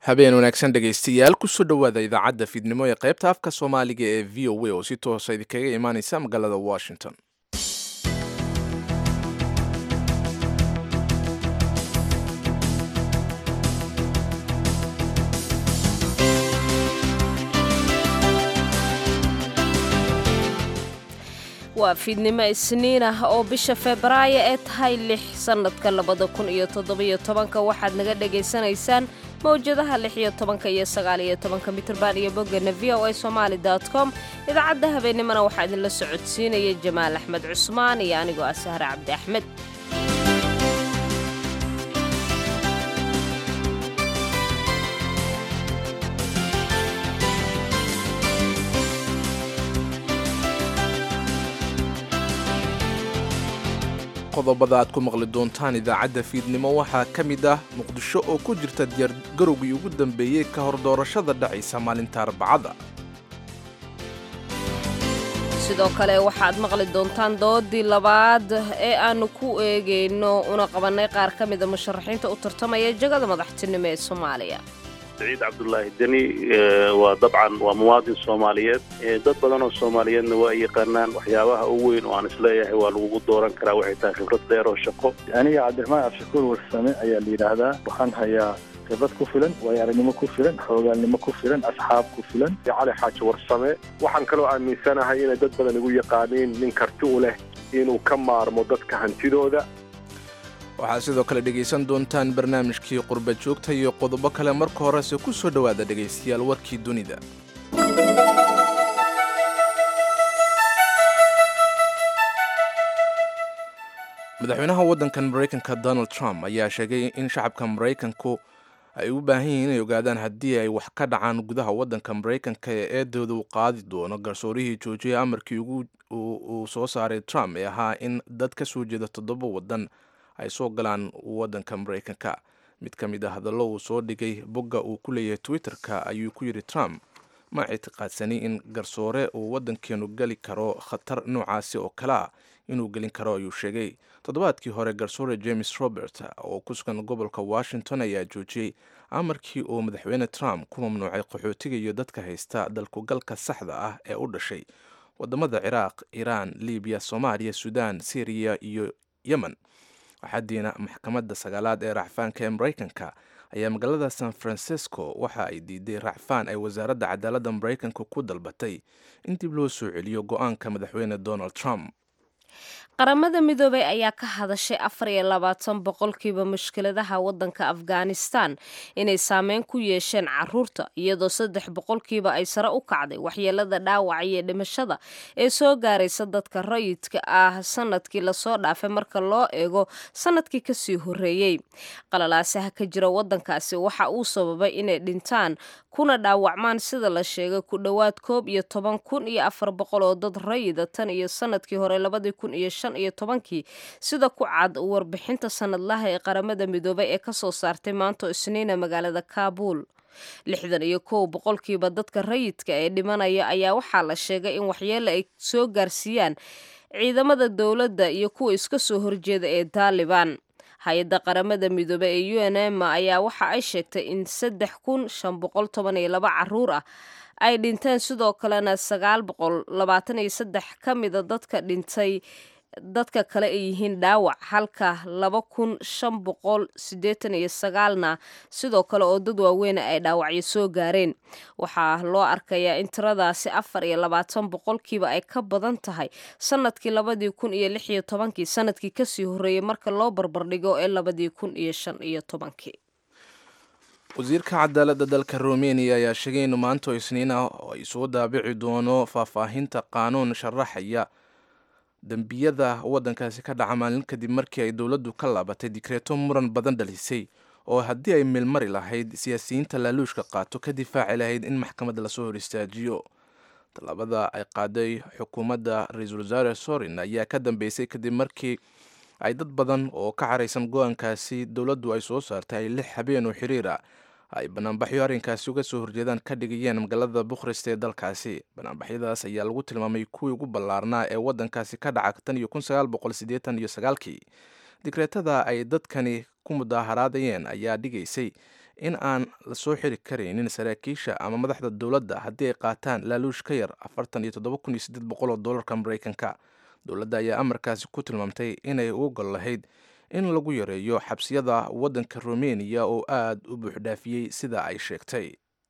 habeen wanaagsan dhegaystayaal kusoo dhowaada idaacadda fiidnimo ee qaybta afka soomaaliga ee v o a oo si toosa idinkaga imaaneysa magaalada washington waa fiidnimo isniin ah oo bisha febraayo ee tahay lix sannadka labada kun iyo toddobiyo tobanka waxaad naga dhagaysanaysaan mawjadaha lix iyo tobanka iyo sagaal iyo tobanka mitrban iyo boggana v o a somaali dot com idaacadda habeennimona waxaa idinla socodsiinaya jamaal axmed cusmaan iyo anigoo ah sahre cabdi axmed qodobada aad ku maqli doontaan idaacadda fiidnimo waxaa ka mid ah muqdisho oo ku jirta diyaargarowgii ugu dambeeyey ka hor doorashada dhacaysa maalinta arbacada sidoo kale waxaad maqli doontaan doodii labaad ee aannu ku eegayno una qabannay qaar ka mida musharaxiinta u tartamaya jagada madaxtinimo ee soomaaliya saciid cabdulaahi deni waa dabcan waa muwaadin soomaaliyeed dad badan oo soomaaliyeedna waa yaqaanaan waxyaabaha ugu weyn oo aan isleeyahay waa lagugu dooran karaa waxay tahay khibrad dheer oo shaqo aniga cabdiraxmaan cabshakuur warsame ayaa la yidhaahdaa waxaan hayaa khibrad ku filan waayo aragnimo ku filan xoogaalnimo ku filan asxaab ku filan cali xaaji warsame waxaan kaloo aaminsanahay inay dad badan igu yaqaaniin nin karti u leh inuu ka maarmo dadka hantidooda waxaad sidoo kale dhegaysan doontaan barnaamijkii qurba joogta iyo qodobo kale marka horese ku soo dhowaada dhegaystayaal warkii dunida madaxweynaha waddankan maraykanka donald trump ayaa sheegay in shacabka maraykanku ay u baahan yihiin inay ogaadaan haddii ay wax ka dhacaan gudaha waddanka maraykanka ee eedooda uu qaadi doono garsoorihii joojiyay amarkii uu soo saaray trump ee ahaa in dad ka soo jeeda toddoba waddan ay soo galaan waddanka maraykanka mid ka mid a hadallo uu soo dhigay bogga uu ku leeyahay twitter-ka ayuu ku yidhi trump ma ictiqaadsani in garsoore uu waddankeenu geli karo khatar noocaasi oo kale ah inuu gelin karo ayuu sheegay toddobaadkii hore garsoore james robert oo ku sugan gobolka washington ayaa joojiyey amarkii uu madaxweyne trump ku mamnuucay qaxootiga iyo dadka haysta dalkugalka saxda ah ee u dhashay wadamada ciraaq iiraan libiya soomaaliya suudaan syriya iyo yemen axadiina maxkamadda sagaalaad ee racfaanka ee maraykanka ayaa magaalada san francisco waxa ay diiday racfaan ay wasaaradda cadaaladda maraykanka ku dalbatay in dib loo soo celiyo go-aanka madaxweyne donald trump qaramada midoobay ayaa ka hadashay afar iyo labaatan boqolkiiba mushkiladaha waddanka afghanistan inay saameyn ku yeesheen caruurta iyadoo saddex boqolkiiba ay sare u kacday waxyeelada dhaawaca iyo dhimashada ee soo gaaraysa dadka rayidka ah sanadkii lasoo dhaafay marka loo eego sanadkii kasii horeeyey qalalaasaha ka jira waddankaasi waxa uu sababay inay dhintaan kuna dhaawacmaan sida la sheegay ku dhowaad koob iyo toban kun iyo afar boqol oo dad rayida tan iyo sanadkii hore labadii kun iyo shan iyo tobankii sida ku cad warbixinta sanadlaha ee qaramada midoobay ee kasoo saartay maanta isniina magaalada kaabul lixdan iyo kow boqolkiiba dadka rayidka ee dhimanaya ayaa waxaa la sheegay in waxyeele ay soo gaarsiiyaan ciidamada dowladda iyo kuwa iska soo horjeeda ee taalibaan hay-adda qaramada midoobe ee u n m ayaa waxa ay sheegtay in saddex kun shan boqol toban iyo laba caruur ah ay dhinteen sidoo kalena sagaal boqol labaatan iyo saddex ka mida dadka dhintay dadka kale ay yihiin dhaawac halka laba kun shan boqol siddeetan iyo sagaalna sidoo kale oo dad waaweyna ay dhaawacyo soo gaareen waxaa loo arkayaa in tiradaasi afar iyo labaatan boqolkiiba ay ka badan tahay sanadkii labadii kun iyo lix iyo tobankii sanadkii kasii horreeyey marka loo barbardhigo ee labadii kun iyo shan iyo tobankii wasiirka cadaaladda dalka rumeniya ayaa sheegay in maanto isniin ah oo ay soo daabici doono faahfaahinta qaanuun sharaxaya dembiyada waddankaasi ka dhaca maalin kadib markii ay dowladdu ka laabatay dikreeto muran badan dhalisay oo haddii ay meelmari lahayd siyaasiyiinta laaluushka qaato ka difaaci lahayd in maxkamadda lasoo hor istaajiyo tallaabada ay qaaday xukuumadda ra-iisul wasaare sorin ayaa ka dambeysay kadib markii ay dad badan oo ka caraysan go-aankaasi dowladdu ay soo saartay ay lix habeen oo xiriir ah ay banaanbaxyo arrinkaasi uga soo horjeedaan ka dhigayeen magaalada bukhrest ee dalkaasi banaanbaxyadaas ayaa lagu tilmaamay kuwii ugu ballaarnaa ee waddankaasi ka dhaca tan iyo kun sagaal boqol siddeetan iyo sagaalkii digreetada ay dadkani ku mudaaharaadayeen ayaa dhigaysay in aan lasoo xiri karaynin saraakiisha ama madaxda dowladda haddii ay qaataan laaluush ka yar afartan iyo toddoba kun iyo siddeed boqol oo dollarka maraykanka dowladda ayaa amarkaasi ku tilmaamtay inay u gol lahayd in lagu yareeyo xabsiyada waddanka rumeniya oo aada u buuxdhaafiyey sida ay sheegtay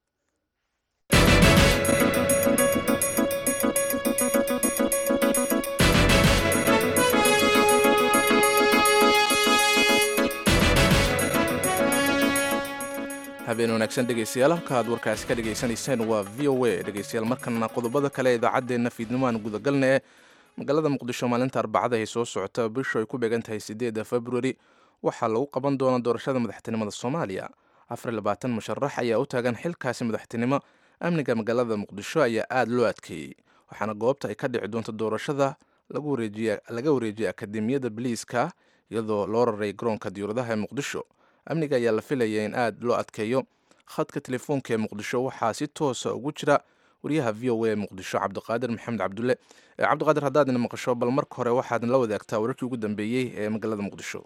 habeen wanaagsan dhegeystayaal halka aad warkaasi ka dhegaysanayseen waa v o a dhegeystayaal markana qodobada kale ee idaacaddeenna fiidnimo aan gudagalna ee magaalada muqdisho maalinta arbacada ay soo socota bishu ay ku beegan tahay sideeda februari waxaa lagu qaban doonaa doorashada madaxtinimada soomaaliya afar labaatan musharax ayaa u taagan xilkaasi madaxtinimo amniga magaalada muqdisho ayaa aada loo adkeeyey waxaana goobta ay ka dhici doonto doorashada laga wareejiyay akademiyada biliiska iyadoo loo raray garoonka diyuuradaha ee muqdisho amniga ayaa la filaya in aada loo adkeeyo khadka telefoonka ee muqdisho waxaa si toosa ugu jira wariyaha v o a ee muqdisho cabdiqaadir maxamed cabdulle cabdiqaadir haddaadna maqasho bal marka hore waxaad la wadaagtaa wararkii ugu dambeeyey ee magaalada muqdisho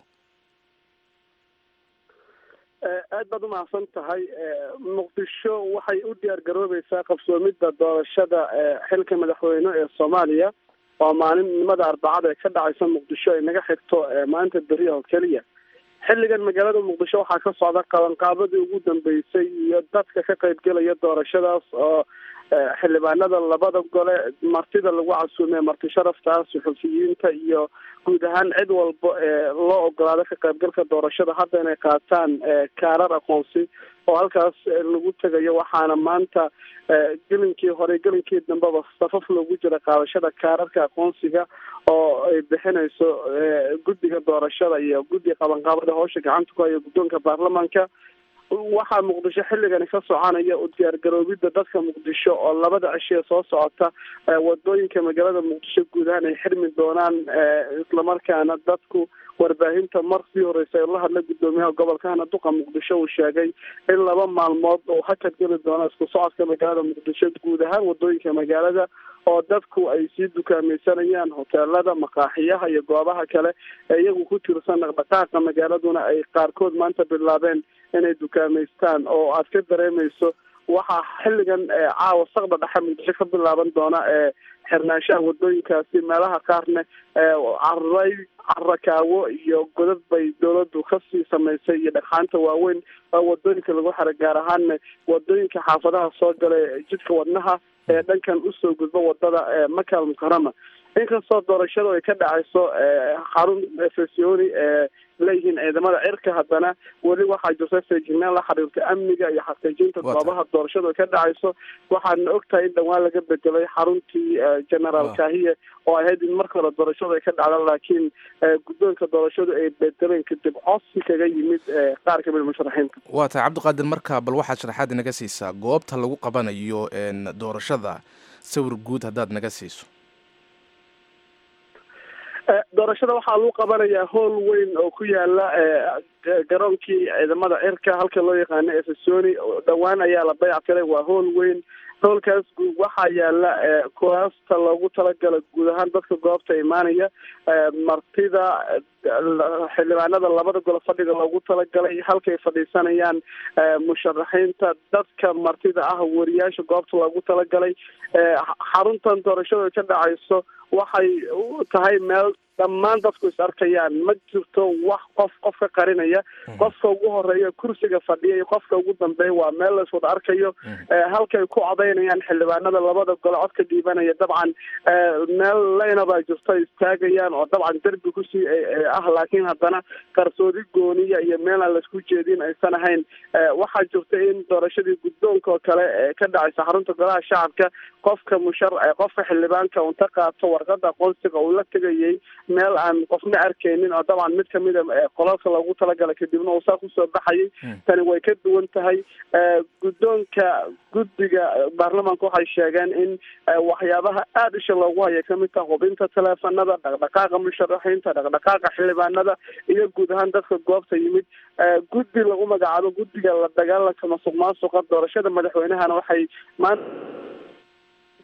aad baad umahadsan tahay muqdisho waxay u diyaar garoobeysaa qabsoomidda doorashada xilka madaxweyne ee soomaaliya oo maalinimada arbacada ee ka dhacaysa muqdisho ay naga xigto maalinta beriya oo keliya xilligan magaalada muqdisho waxaa ka socda qabanqaabadii ugu dambeysay iyo dadka ka qaybgelaya doorashadaas oo xildhibaanada labada gole martida lagu casuumay marti sharafta suxufiyiinta iyo guud ahaan cid walba ee loo ogolaado ka qaybgalka doorashada hadda inay qaataan kaarar aqoonsi oo halkaas lagu tegayo waxaana maanta gelinkii hore gelinkii dambeba safaf loogu jira qaadashada kaararka aqoonsiga oo ay bixinayso guddiga doorashada iyo guddiga qabanqaabada howsha gacanta ku haya guddoonka baarlamaanka waxaa muqdisho xilligani ka soconaya u diyaargaroobidda dadka muqdisho oo labada cishee soo socota wadooyinka magaalada muqdisho guud ahaan ay xirmi doonaan islamarkaana dadku warbaahinta mar sii horeysa la hadla guddoomiyaha gobolka hana duqa muqdisho uu sheegay in laba maalmood uu hakad geli doono isku socodka magaalada muqdisho guud ahaan wadooyinka magaalada oo dadku ay sii dukaamaysanayaan hoteelada maqaaxiyaha iyo goobaha kale ee iyagu ku tirsan dhaqdhaqaaqa magaaladuna ay qaarkood maanta bilaabeen inay dukaamaystaan oo aad ka dareemayso waxaa xilligan caawa saqda dhexe muqdisho ka bilaaban doona ee xirnaanshaha wadooyinkaasi meelaha qaarne caray carakaawo iyo godad bay dowladdu kasii samaysay iyo dhagxaanta waaweyn oo wadooyinka lagu xira gaar ahaanna wadooyinka xaafadaha soo gala jidka wadnaha ee dhankan usoo gudba wadada makal mukarama inkastoo doorashadu ay ka dhacayso xarun fesoni ee leeyihiin ciidamada cirka haddana weli waxaa jirta feejignaan la xiriirta amniga iyo xaqiijinta goobaha doorashadu ay ka dhacayso waxaadna ogtahay in dhawaan laga bedelay xaruntii generaal kahiye oo ahayd in marka hore doorashadu ay ka dhacda laakiin guddoonka doorashadu ay bedeleen kadib codsi kaga yimid qaar kamid musharaxiinta waa tahay cabdiqaadir marka bal waxaad sharaxaad inaga siisaa goobta lagu qabanayo doorashada sawir guud haddaad naga siiso doorashada waxaa lagu qabanayaa hool weyn oo ku yaala garoonkii ciidamada cirka halka loo yaqaano efesoni dhowaan ayaa la dayactiray waa hool weyn hoolkaas waxaa yaala kuraasta loogu talagala guud ahaan dadka goobta imaanaya martida xildhibaanada labada golo fadhiga loogu talagalay halkay fadhiisanayaan musharaxiinta dadka martida ah wariyaasha goobta loogu talagalay xaruntan doorashada ka dhacayso waxay tahay meel dhammaan dadku is arkayaan ma jirto wax qof qof ka qarinaya qofka ugu horeeya kursiga fadhiya iyo qofka ugu dambeeya waa meel la iswada arkayo halkay ku codaynayaan xildhibaanada labada gole codka dhiibanaya dabcan meel leyna baa jirto istaagayaan oo dabcan derbi kusii ah laakiin haddana qarsoodi gooniya iyo meel aan laisku jeedin aysan ahayn waxaa jirta in doorashadii guddoonka oo kale ka dhacaysa xarunta golaha shacabka qofka mushar qofka xildhibaanka unta qaato warqada aqoonsiga uu la tegayay meel aan qofna arkaynin oo dabcan mid kamida qolalka loogu talagalay kadibna uu saa kusoo baxayay tani way ka duwan tahay guddoonka guddiga baarlamaanka waxay sheegeen in waxyaabaha aada isha loogu haya kamid taha hubinta teleefanada dhaqdhaqaaqa musharaxiinta dhaqdhaqaaqa xildhibaanada iyo guud ahaan dadka goobta yimid guddi lagu magacaabo guddiga la dagaalanka masuq maasuqa doorashada madaxweynehana waxay maanta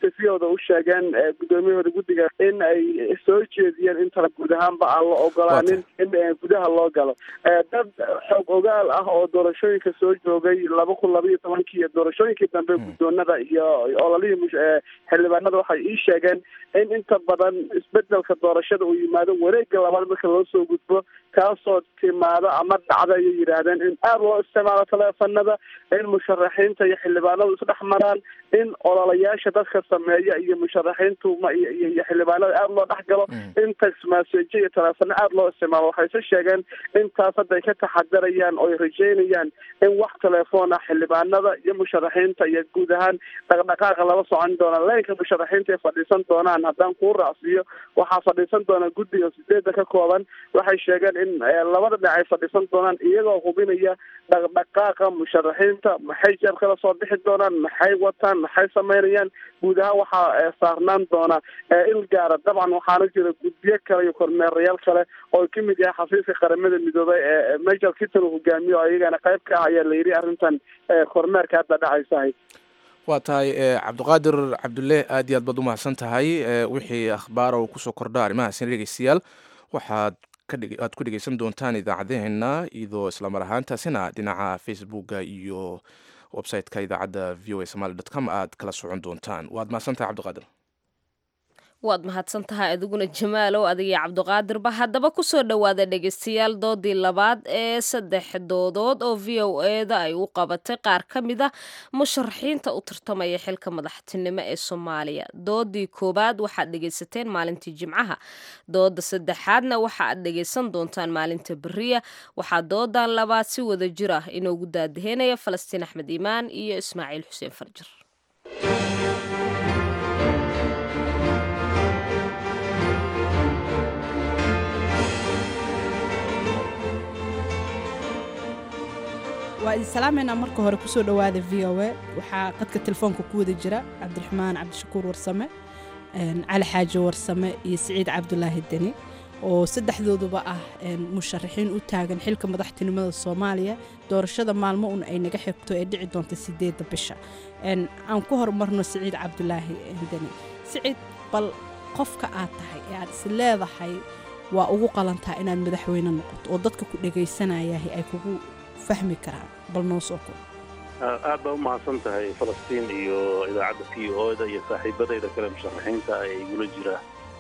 interviewda u sheegeen gudoomiyahooda guddiga in ay soo jeediyeen intana guud ahaanba aan la ogolaanin in gudaha loo galo dad xoog ogaal ah oo doorashooyinka soo joogay laba kun laba iyo tobankii iyo doorashooyinkii dambe guddoonada iyo ololihii xildhibaanada waxay ii sheegeen in inta badan isbedelka doorashada uu yimaado wareega labaad marka loo soo gudbo kaasoo timaado ama dhacda ayay yidhaahdeen in aada loo isticmaalo taleefanada in musharaxiinta iyo xildhibaanadu isdhex maraan in ololayaasha dadka sameeya iyo musharaxiintu ma iyo iyo xildhibaanada aada loo dhex galo in text message iyo taleefano aada loo isticmaalo waxayse sheegeen intaas hadda ay ka taxadarayaan oo ay rajeynayaan in wax telefoon ah xildhibaanada iyo musharaxiinta iyo guud ahaan dhaqdhaqaaqa lala socon doona leenka musharaxiinta ay fadhiisan doonaan haddaan kuu raacsiiyo waxaa fadhiisan doona guddiga sideedda ka kooban waxay sheegeen in labada dhinac ay fadhiisan doonaan iyagoo hubinaya dhaqdhaqaaqa musharaxiinta maxay jeebkala soo bixi doonaan maxay wataan maxay sameynayaan guud ahaan waxaa saarnaan doona il gaara dabcan waxaana jira guddiyo kale iyo kormeerayaal kale oo kamid yahay xafiiska qaramada midoobay ee major kitan hogaamiyo oo iyagana qayb ka ah ayaa la yidhi arrintan kormeerka hadda dhacaysahay waa tahay cabdiqaadir cabdulle aad iyo aad baad umahadsan tahay wixii akhbaara uu kusoo kordha arrimahaasina dhegeystayaal waxaad aad ku dhegeysan doontaan idaacadeheena iyadoo islamar ahaantaasina dhinaca facebooka iyo website-ka idaacadda v o a somaly dot com aad kala socon doontaan waad mahadsan tahay cabdiqaadir waad mahadsan tahay adiguna jamaalow adigiyo cabdiqaadirba haddaba kusoo dhowaada dhegeystayaal doodii labaad ee saddex doodood oo v o eda ay u qabatay qaar ka mid a musharaxiinta u tartamaya xilka madaxtinimo ee soomaaliya doodii koowaad waxaad dhegeysateen maalintii jimcaha dooda saddexaadna waxa aad dhegeysan doontaan maalinta beriya waxaa doodan labaad si wada jir ah inoogu daadaheynaya falastiin axmed iimaan iyo ismaaciil xuseen farjir waa idin salaameynaa marka hore kusoo dhowaada v o a waxaa qadka telefoonka ku wada jira cabdiraxmaan cabdishakuur warsame cali xaaji warsame iyo siciid cabdulaahi deni oo saddexdooduba ah musharaxiin u taagan xilka madaxtinimada soomaaliya doorashada maalmo un ay naga xigto ee dhici doonta sideedda bisha aan ku horumarno siciid cabdulaahi deni siciid bal qofka aad tahay ee aad is leedahay waa ugu qalantaa inaad madaxweyne noqoto oo dadka ku dhagaysanayahay ay kugu fahmi karaan bal noo soo koob aad baa u mahadsan tahay falastiin iyo idaacadda v o da iyo saaxiibadayda kale musharaxiinta ee igula jira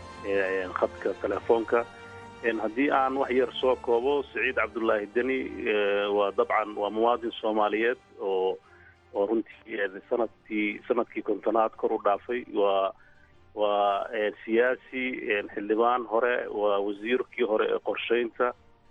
khadka telefoonka haddii aan wax yar soo koobo siciid cabdulaahi deni waa dabcan waa muwaadin soomaaliyeed oo oo runtii sanadkii sanadkii kontonaad kor u dhaafay waa waa siyaasi xildhibaan hore waa wasiirkii hore ee qorshaynta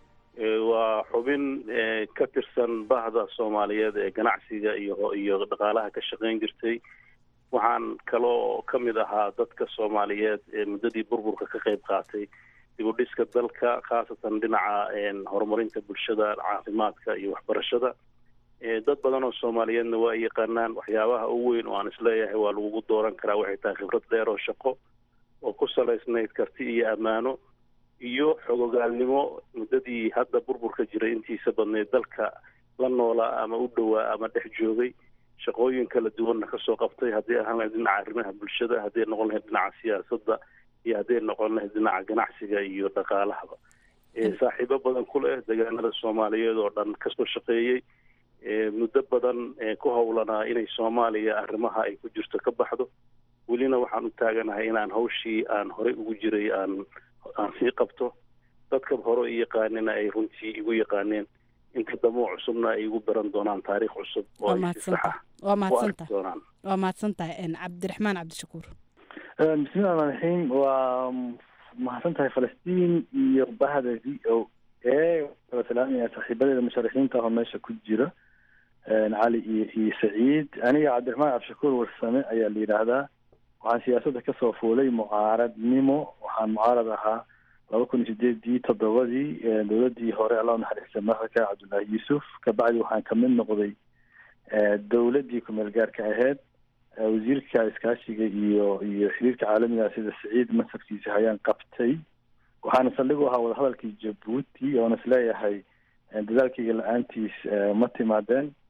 waa xubin ka tirsan bahda soomaaliyeed ee ganacsiga iyo iyo dhaqaalaha ka shaqayn jirtay waxaan kaloo ka mid ahaa dadka soomaaliyeed ee muddadii burburka ka qayb qaatay dib u dhiska dalka khaasatan dhinaca horumarinta bulshada caafimaadka iyo waxbarashada dad badan oo soomaaliyeedna waa yaqaanaan waxyaabaha ugu weyn oo aan isleeyahay waa lagugu dooran karaa waxay tahay khibrad dheer oo shaqo oo ku salaysnayd karti iyo ammaano iyo xogogaalnimo muddadii hadda burburka jiray intiisa badnayd dalka la noolaa ama u dhowaa ama dhex joogay shaqooyin kala duwanna kasoo qabtay haddii ahaan lahayd dhinaca arrimaha bulshada hadday noqon lahayd dhinaca siyaasadda iyo hadday noqon lahayd dhinaca ganacsiga iyo dhaqaalahaba saaxiibo badan ku leh deegaanada soomaaliyeed oo dhan kasoo shaqeeyey muddo badan ku howlanaa inay soomaaliya arrimaha ay ku jirto ka baxdo welina waxaan u taaganahay inaan hawshii aan horey ugu jiray aan aan sii qabto dadka hore i yaqaanina ay runtii igu yaqaaneen inta damoo cusubna ay igu baran doonaan taariikh cusub oo ay si saxa waa u arki mahadsantahay doonaan waa mahadsan tahay cabdiraxmaan cabdishakuur bismillahi raxmaan raxiim waa mahadsan tahay falastiin iyo bahda v o a kala salaamaya saaxiibadeeda musharaxiinta ah oo meesha ku jira cali iyo iyo saciid aniga cabdiraxmaan cabdishakuur warsame ayaa la yidhaahdaa waxaan siyaasadda kasoo fuulay mucaaradnimo waxaan mucaarad ahaa laba kun iyo sideedii toddobadii dowladii hore alla naxariista madaxda cabdullaahi yuusuf kabacdi waxaan kamid noqday dowladii kumeel gaarka ahayd wasiirka iskaashiga iyo iyo xiriirka caalamiga sida saciid masafkiisa hayaan qabtay waxaana saldhig u ahaa wadahadalkii jabuuti oona isleeyahay dadaalkayga la-aantiis ma timaadeen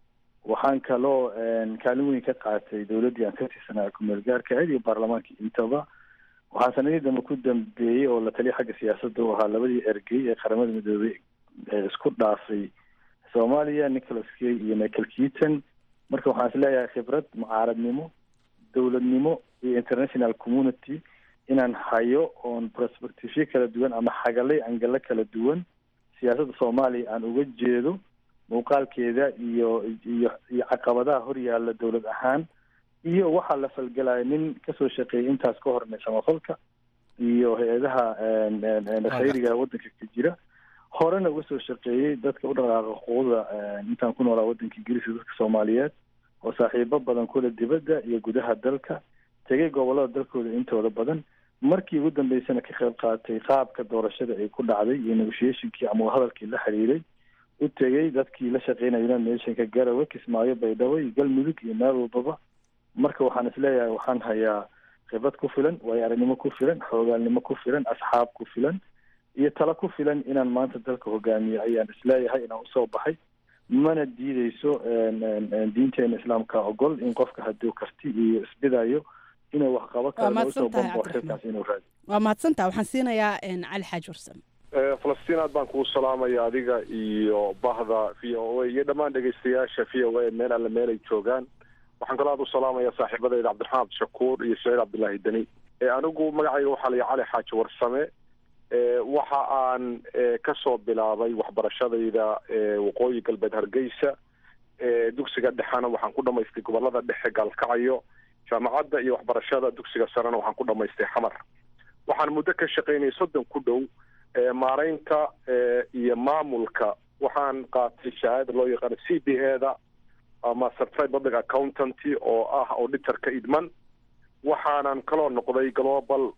waxaan kaloo kaalin weyn ka qaatay dowladdii aan ka tirsanaa kumeel gaarka ahayd iyo baarlamaanka intaba waxaa sanadii dambe ku dambeeyey oo la taliya xagga siyaasadda u ahaa labadii ergey ee qaramada midoobey ee isku dhaafay soomaaliya nicholas kay iyo michael keaton marka waxaan is leeyahay khibrad mucaaradnimo dowladnimo iyo international community inaan hayo oon prospectivyo kala duwan ama xagalay angalo kala duwan siyaasadda soomaaliya aan uga jeedo muuqaalkeeda iyo iyo iyo caqabadaha horyaalla dowlad ahaan iyo waxaa la falgelaya nin kasoo shaqeeyay intaas ka hornay samafalka iyo hay-adaha khayriga waddanka ka jira horena uga soo shaqeeyey dadka u dhaqaaqa xuquuqda intaan ku noolaa waddanka ingiriiska dadka soomaaliyeed oo saaxiibo badan kule dibadda iyo gudaha dalka tegay gobolada dalkooda intooda badan markii ugu dambeysana ka qayb qaatay qaabka doorashada ay ku dhacday iyo negotiationkii ama hadalkii la xiriiray u tegey dadkii la shaqeynaya united nationka garowe kismaayo baydhabo iyo galmudug iyo meel walbaba marka waxaan isleeyahay waxaan hayaa khibrad ku filan waayo aragnimo ku filan xoogaalnimo ku filan asxaab ku filan iyo talo ku filan inaan maanta dalka hogaamiyo ayaan isleeyahay inaan usoo baxay mana diideyso diinteena islaamka ogol in qofka hadduu karti iyo isbidayo inuu wax qabo karo usoo bambo xilkaas inuu raadi waa mahadsantaha waxaan siinayaa cali xaaji warsame falastiin aad baan kugu salaamaya adiga iyo bahda v o a iyo dhammaan dhegeystayaasha v o a meel alle meel ay joogaan waxaan kaloo aad u salaamaya saaxiibadayda cabdiraxmaan cabdishakuur iyo saciid cabdullaahi deni anigu magacayga waxaa la cali xaaji warsame waxa aan kasoo bilaabay waxbarashadayda waqooyi galbeed hargeysa dugsiga dhexena waxaan ku dhamaystay gobolada dhexe gaalkacyo jaamacadda iyo waxbarashada dugsiga sarena waxaan ku dhamaystay xamar waxaan muddo ka shaqaynayay soddon ku dhow maaraynta iyo maamulka waxaan qaatay shahaada loo yaqaano c b a da ama certified public accountanty oo ah auditorka idman waxaanan kaloo noqday global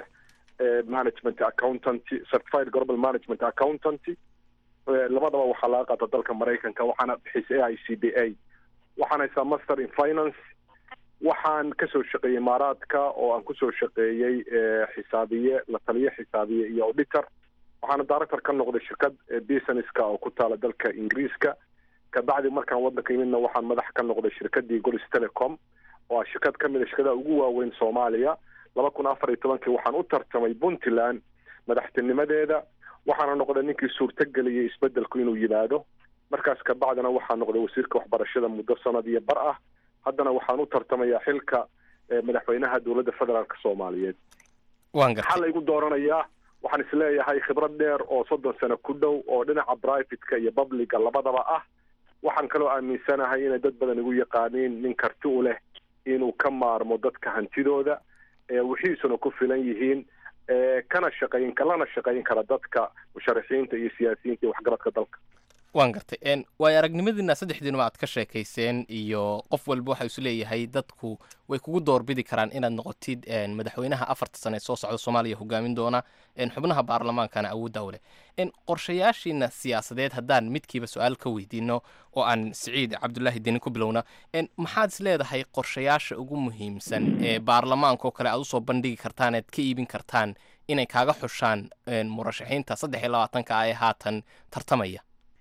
management accountanty certified global management accountanty labadaba waxaa laga qaata dalka maraykanka waxaana bixisay a i c b a waxaan haysaa master in finance waxaan kasoo shaqeeyey imaaraadka oo aan kusoo shaqeeyey xisaabiye la taliye xisaabiye iyo auditor waxaana director ka noqday shirkad businesska oo ku taala dalka ingiriiska kabacdi markaan waddanka yimidna waxaan madax ka noqday shirkadii golis telecom oo ah shirkad ka mid a shirkadaha ugu waaweyn soomaaliya laba kun afar iyo tobankii waxaan u tartamay puntland madaxtinimadeeda waxaana noqday ninkii suurtageliyey isbedelku inuu yimaado markaas kabacdina waxaa noqday wasiirka waxbarashada muddo sanad iyo bar ah haddana waxaan u tartamayaa xilka madaxweynaha dowladda federaalk soomaaliyeed maxaa laygu dooranayaa waxaan isleeyahay khibrad dheer oo soddon sano ku dhow oo dhinaca privateka iyo publica labadaba ah waxaan kaloo aaminsanahay inay dad badan igu yaqaaniin nin karti u leh inuu ka maarmo dadka hantidooda wixiisuna ku filan yihiin kana shaqayn lana shaqayn kara dadka musharaxiinta iyo siyaasiyiinta iyo waxgaradka dalka waan gartay waayo aragnimadiina saddexdiinuba aad ka sheekayseen iyo qof walba waxa isu leeyahay dadku way kugu doorbidi karaan inaad noqotid madaxweynaha afarta sane ee soo socda soomaaliya hogaamin doona xubnaha baarlamaankana awoodda u leh qorshayaashiina siyaasadeed haddaan midkiiba su-aal ka weydiino oo aan siciid cabdulaahi deni ku bilowna maxaad is leedahay qorshayaasha ugu muhiimsan ee baarlamaanka oo kale aad usoo bandhigi kartaan ead ka iibin kartaan inay kaaga xushaan murashaxiinta saddex iyo labaatanka ah ee haatan tartamaya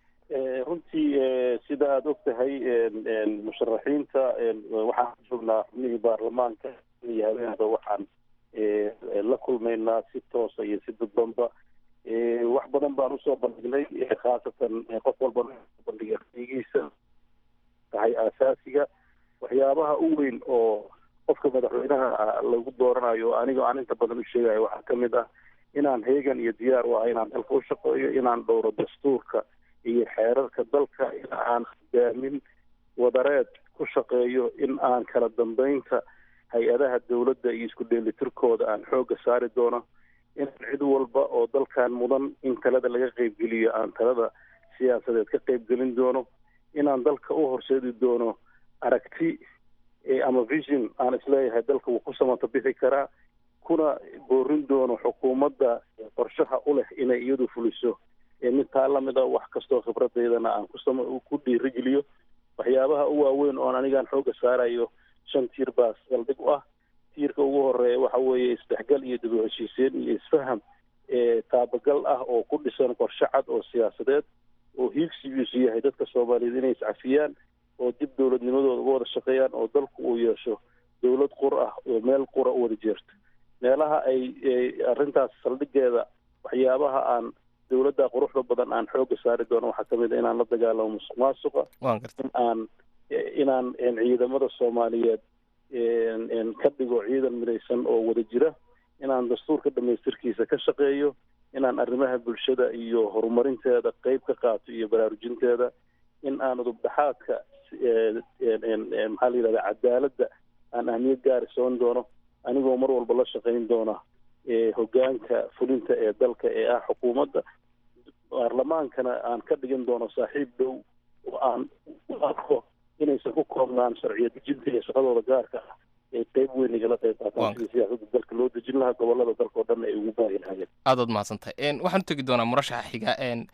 runtii sida aada og tahay musharaxiinta waxaan joognaa xubnihii baarlamaanka iyo habeenba waxaan la kulmaynaa si toosa iyo si dadbanba wax badan baan usoo bandhignay khaasatan qof walba bandhigay raigiisa tahay aasaasiga waxyaabaha u weyn oo qofka madaxweynaha lagu dooranayo aniga aan inta badan u sheegayo waxaa kamid ah inaan heegan iyo diyaar u ah inaan dalka u shaqeeyo inaan dhowro dastuurka iyo xeerarka dalka in aan hogaamin wadareed ku shaqeeyo in aan kala dambeynta hay-adaha dowladda iyo isku dheelitirkooda aan xoogga saari doono in cid walba oo dalkan mudan in talada laga qeybgeliyo aan talada siyaasadeed ka qeybgelin doono inaan dalka u horseedi doono aragti ama vision aan isleeyahay dalka wuu ku samato bixi karaa kuna boorin doono xukuumadda qorshaha u leh inay iyadu fuliso mid taa lamid a wax kastoo khibradeydana aan ku dhiirigeliyo waxyaabaha u waaweyn oon anigaan xooga saarayo shan tiir baas saldhig u ah tiirka ugu horeeya waxa weeye isdhexgal iyo dib u heshiiseen iyo isfaham taabagal ah oo ku dhisan qorshe cad oo siyaasadeed oo hiigsigiisu yahay dadka soomaaliyeed inay iscafiyaan oo dib dowladnimadooda uga wada shaqeeyaan oo dalku uu yeesho dowlad qur ah oo meel qura u wada jeerto meelaha ay arrintaas saldhigeeda waxyaabaha aan dowladda quruxda badan aan xooga saari doono waxaa kamid a inaan la dagaalamo musuq maasuqa in aan inaan ciidamada soomaaliyeed ka dhigo ciidan midaysan oo wada jira inaan dastuurka dhamaystirkiisa ka shaqeeyo inaan arrimaha bulshada iyo horumarinteeda qeyb ka qaato iyo baraarujinteeda in aan udubdhaxaadka maxaa la yidhahda cadaaladda aan ahmiyad gaari soon doono anigoo mar walba la shaqayn doona hogaanka fulinta ee dalka ee ah xukuumadda baarlamaankana aan ka dhigan doono saaxiib dhow oo aan u arko inaysan ku koobnaan sharciyo dejinta iyo shaqadooda gaarka ah ee qeyb weyn igala qeyb qaataan sidii siyaasadda dalka loo dejin lahaa gobolada dalka oo dhan ay ugu baahi lahaayeen aadaad mahadsantahay waxaan u tegi doonaa murashaxa xiga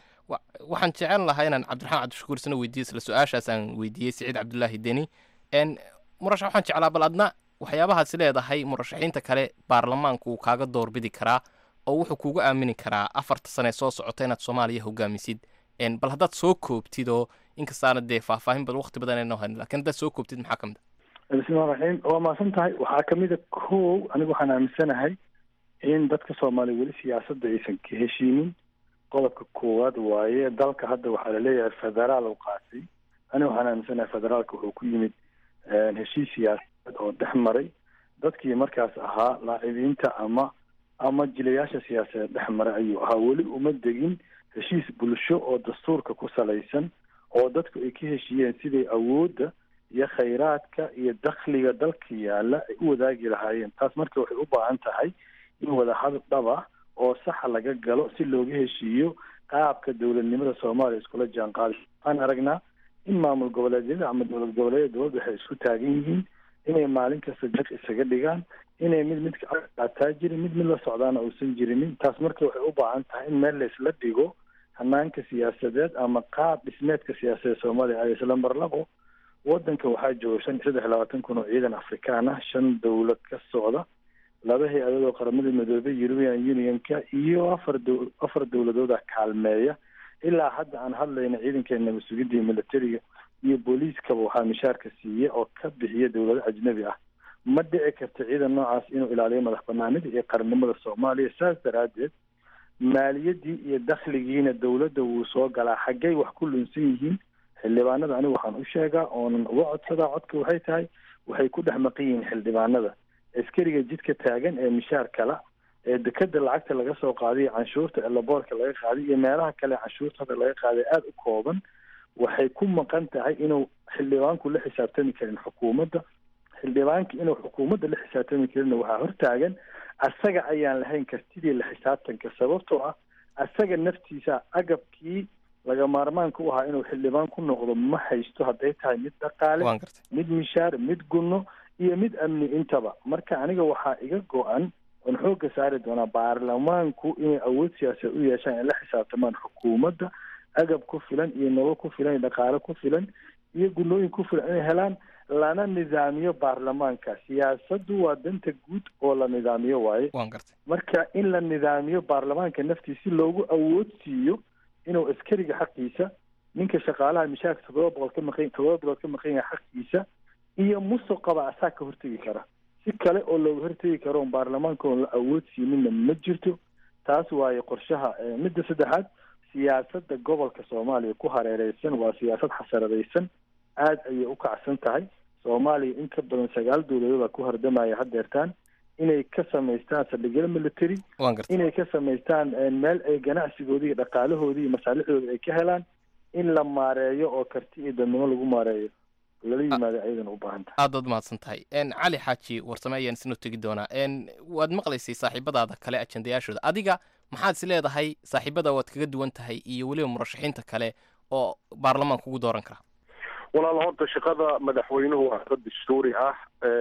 waxaan jecel lahaa inaan cabdiraxmaan cabdishakuur isna weydiiyo isla su-aashaas aan weydiiyey siciid cabdulaahi deni murashax waxaan jeclaa bal adna waxyaabahaasi leedahay murashaxiinta kale baarlamaanku wuu kaaga doorbidi karaa oo wuxuu kuugu aamini karaa afarta sane soo socota inaad soomaaliya hogaamisid bal haddaad soo koobtid oo inkastaana dee faahfaahin badan waqti badan ayna hayn lakin haddaad soo koobtid maxaa ka mid a bismillahi raxiim waa mahadsan tahay waxaa kamid a kow anigu waxaan aaminsanahay in dadka soomaaliya weli siyaasadda aysan ka heshiinin qodobka koowaad waaye dalka hadda waxaa laleeyahay federaal u qaatay aniga waxaan aaminsanahay federaalka wuxuu ku yimid heshiis siyaasadeed oo dhex maray dadkii markaas ahaa laacibiinta ama ama jilayaasha siyaasadeed dhex maray ayuu ahaa weli uma degin heshiis bulsho oo dastuurka ku salaysan oo dadku ay ka heshiiyeen siday awoodda iyo khayraadka iyo dakhliga dalka yaalla ay u wadaagi lahaayeen taas marka waxay u baahan tahay in wadahadal dhab ah oo saxa laga galo si looga heshiiyo qaabka dowladnimada soomaaliya iskula jaan qaadi waxaan aragnaa in maamul goboleedyada ama dowlad goboleedyada dowladda waxay isku taagan yihiin inay maalin kasta jag isaga dhigaan inay mid midka qaataa jirin mid mid la socdaana uusan jirinin taas marka waxay u baahan tahay in meel laysla dhigo hanaanka siyaasadeed ama qaab dhismeedka siyaasadeed soomaaliya ay isla mar labo wadanka waxaa jooga shan iyo saddex iyo labaatan kun oo ciidan afrikaan ah shan dowlad ka socda laba hay-adood oo qaramada midoobay european unionka iyo afar dow afar dowladooda kaalmeeya ilaa hadda aan hadlayna ciidankeena mas-uuliyadda iyo militariga iyo booliiskaba waxaa mishaarka siiya oo ka bixiya dowlado ajnabi ah ma dhici karta ciidan noocaas inuu ilaaliyo madax banaanida iyo qarannimada soomaaliya saas daraaddeed maaliyaddii iyo dakhligiina dowladda wuu soo galaa xaggay wax ku lunsan yihiin xildhibaanada anigu waxaan u sheegaa oonan uga codsadaa codka waxay tahay waxay ku dhex maqan yihiin xildhibaanada askariga jidka taagan ee mishaar kala ee dekeda lacagta laga soo qaaday iyo canshuurta elaboorka laga qaaday iyo meelaha kale canshuurta hadda laga qaaday aada u kooban waxay ku maqan tahay inuu xildhibaanku la xisaabtami karin xukuumadda xildhibaanka inuu xukuumadda la xisaabtami karinna waxaa hortaagan asaga ayaan lahayn kartidii la xisaabtanka sababtoo ah asaga naftiisa agabkii laga maarmaanka u ahaa inuu xildhibaan ku noqdo ma haysto hadday tahay mid dhaqaale mid mishaar mid gunno iyo mid amni intaba marka aniga waxaa iga go-an oon xoogga saari doonaa baarlamaanku inay awood siyaasadeed u yeeshaan ay la xisaabtamaan xukuumadda agab ku filan iyo nolol ku filan iyo dhaqaale ku filan iyo gunnooyin ku filan inay helaan lana nidaamiyo baarlamaanka siyaasaddu waa danta guud oo la nidaamiyo waaye marka in la nidaamiyo baarlamaanka naftiisa si loogu awood siiyo inuu askariga xaqiisa ninka shaqaalaha mishaarka toddoba boqol ka maqan toddoba bilood ka maqan yahay xaqiisa iyo musuqaba asaa ka hortegi kara si kale oo looga hortegi karo on baarlamaanka oon la awood siininna ma jirto taas waaye qorshaha midda saddexaad siyaasadda gobolka soomaaliya ku hareereysan waa siyaasad xasaradaysan aada ayay u kacsan tahay soomaaliya in ka badan sagaal dowladooda ku hordamaya haddeertaan inay ka samaystaan saldhigyada military inay ka samaystaan meel ay ganacsigoodii iyo dhaqaalahoodii iyo masaalixdooda ay ka helaan in la maareeyo oo karti iyo dadnimo lagu maareeyo lala yimaado ayadana u baahan tahay aad baad mahadsan tahay cali xaaji warsame ayaan isnoo tegi doonaa waad maqlaysay saaxiibadaada kale ajendayaashooda adiga maxaad is leedahay saaxiibada waad kaga duwan tahay iyo weliba murashaxiinta kale oo baarlamaanka ugu dooran kara walaal horta shaqada madaxweynuhu waa shaqo dastuuri ah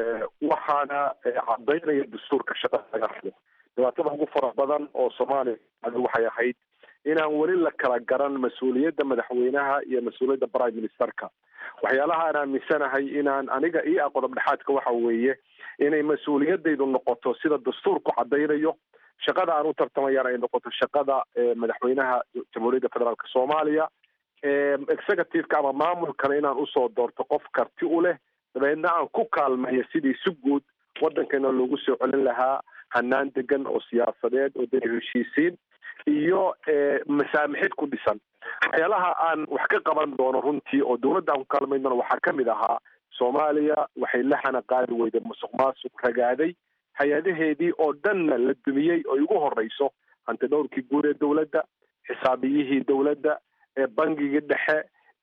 waxaana cadaynaya dastuurka shaqada laga rabo dhibaatada ugu fara badan oo soomaaliya waxay ahayd inaan weli la kala garan mas-uuliyadda madaxweynaha iyo mas-uuliyadda prime ministerka waxyaalaha aan aaminsanahay inaan aniga io a qodob dhexaadka waxa weeye inay mas-uuliyadaydu noqoto sida dastuurku cadaynayo shaqada aan u tartamayaan ay noqoto shaqada madaxweynaha jamhuuriyadda federaalk soomaaliya executiveka ama maamulkana inaan usoo doorto qof karti u leh dabeedna aan ku kaalmeeyo sidii si guud waddankeena loogu soo celin lahaa hanaan degan oo siyaasadeed oo dee heshiisiin iyo masaamixid ku dhisan waxyaalaha aan wax ka qaban doono runtii oo dowladda aan ku kaalmayn doono waxaa kamid ahaa soomaaliya waxay la xana qaadi weyday musuq maasuq ragaaday hay-adaheedii oo dhanna la dumiyey oo ugu horeyso hanti dhowrkii guud ee dowladda xisaabiyihii dowladda bangigii dhexe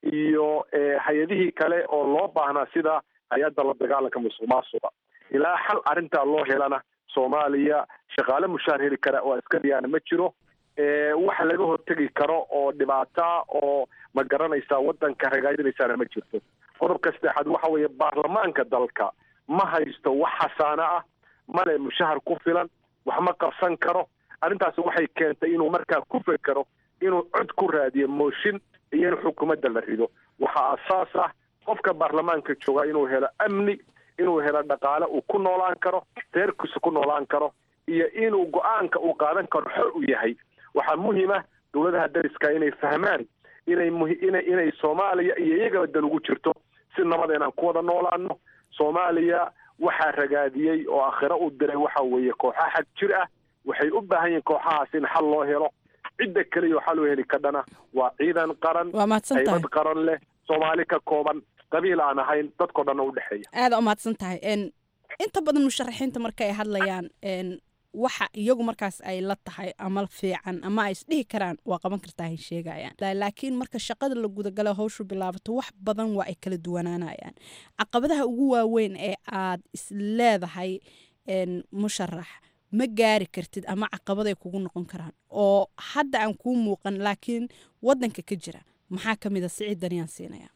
iyo hay-adihii kale oo loo baahnaa sida hay-adda la dagaalanka musuq maasuqa ilaa xal arrintaa loo helana soomaaliya shaqaale mushaar heli kara oo askariyaana ma jiro wax laga hortegi karo oo dhibaata oo ma garanaysaa waddanka ragaadinaysaana ma jirto qodobka saddexaad waxa weeye baarlamaanka dalka ma haysto wax xasaano ah male mushahar ku filan wax ma qabsan karo arrintaas waxay keentay inuu markaa ku fekero inuu cod ku raadiyo mooshin iyo in xukuumadda la rido waxaa asaas ah qofka baarlamaanka joogaa inuu helo amni inuu helo dhaqaale uu ku noolaan karo reerkiisa ku noolaan karo iyo inuu go-aanka uu qaadan karo xor u yahay waxaa muhiima dowladaha dariska inay fahmaan inay muina inay soomaaliya iyo iyagaba dan ugu jirto si nabad inaan ku wada noolaano soomaaliya waxaa ragaadiyey oo akhiro u diray waxa weeye kooxa xag jir ah waxay u baahan yihiin kooxahaas in xal loo helo cidda keliya xal loo heli kadhana waa ciidan qaran waa mahadsan tahay haybad qaran leh soomaali ka kooban qabiil aan ahayn dadkao dhanna u dhexeeya aada u mahadsan tahay inta badan musharaxiinta marka ay hadlayaan waxa iyagu markaas ay la tahay ama fiican ama ay isdhihi karaan waa qaban kartaa hay sheegayaan laakiin marka shaqada la gudagalo hawshu bilaabato wax badan waa ay kala duwanaanayaan caqabadaha ugu waaweyn ee aad is leedahay musharax ma gaari kartid ama caqabaday kugu noqon karaan oo hadda aan kuu muuqan laakiin wadanka ka jira maxaa ka mid a siciid daniyaan siinaya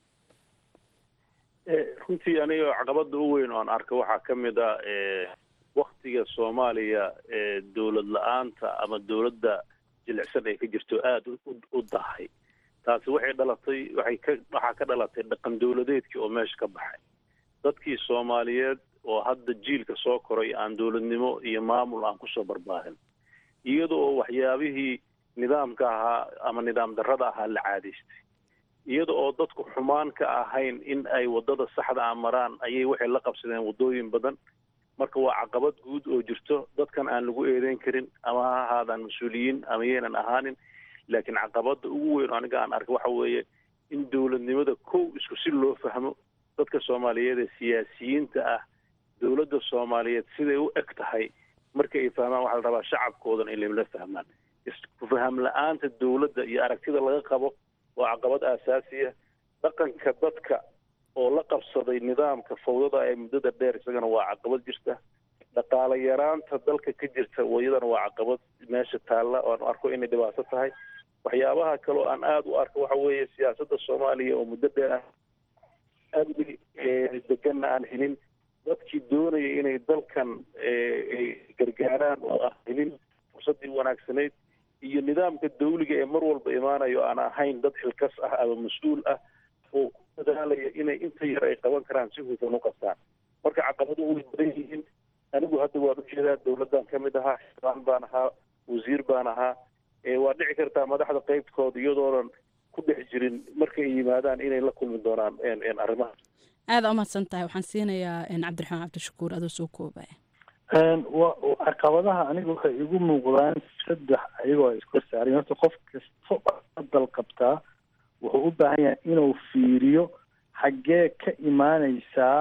runtii aniga caqabada u weyn oan arka waxaa ka mid a waktiga soomaaliya dowlad la-aanta ama dowladda jilicsan ay ka jirto aada u dahay taasi waxay dhalatay waxay ka waxaa ka dhalatay dhaqan dowladeedkii oo meesha ka baxay dadkii soomaaliyeed oo hadda jiilka soo koray aan dowladnimo iyo maamul aan kusoo barbaarin iyada oo waxyaabihii nidaamka ahaa ama nidaam darrada ahaa la caadaystay iyada oo dadku xumaan ka ahayn in ay waddada saxda a maraan ayay waxay la qabsadeen waddooyin badan marka waa caqabad guud oo jirto dadkan aan lagu eedeyn karin ama ha ahaadaan mas-uuliyiin ama yaynan ahaanin laakiin caqabada ugu weyn oo aniga aan arka waxa weeye in dowladnimada kow isku si loo fahmo dadka soomaaliyeed ee siyaasiyiinta ah dowladda soomaaliyeed siday u eg tahay marka ay fahmaan waxaa la rabaa shacabkoodan in lamla fahmaan isku faham la-aanta dowladda iyo aragtida laga qabo waa caqabad aasaasiya dhaqanka dadka oo la qabsaday nidaamka fawdada ee muddada dheer isagana waa caqabad jirta dhaqaale yaraanta dalka ka jirta iyadana waa caqabad meesha taalla oan arko inay dhibaato tahay waxyaabaha kaleo aan aada u arko waxa weeye siyaasadda soomaaliya oo muddo dheer ah amni deganna aan helin dadkii doonaya inay dalkan gargaaraan oo aan helin fursaddii wanaagsanayd iyo nidaamka dawliga ee mar walba imaanayo aan ahayn dad xilkas ah ama mas-uul ah oo ku dadaalaya inay inta yar ay qaban karaan si hufan u qabtaan marka caqabaduhu way badan yihiin anigu hadda waan ujeedaa dowladdan ka mid ahaa xildhibaan baan ahaa wasiir baan ahaa waa dhici kartaa madaxda qeybtooda iyadoonan ku dhex jirin markay yimaadaan inay la kulmi doonaan arrimaha aada u mahadsan tahay waxaan siinayaa cabdiraxmaan cabdishakuur adoo soo koobaya caqabadaha aniga waxay igu muuqdaan saddex ayagoo ay isku saaran horta qof kasta dal qabtaa wuxuu u baahan yahay inuu fiiriyo xaggee ka imaaneysaa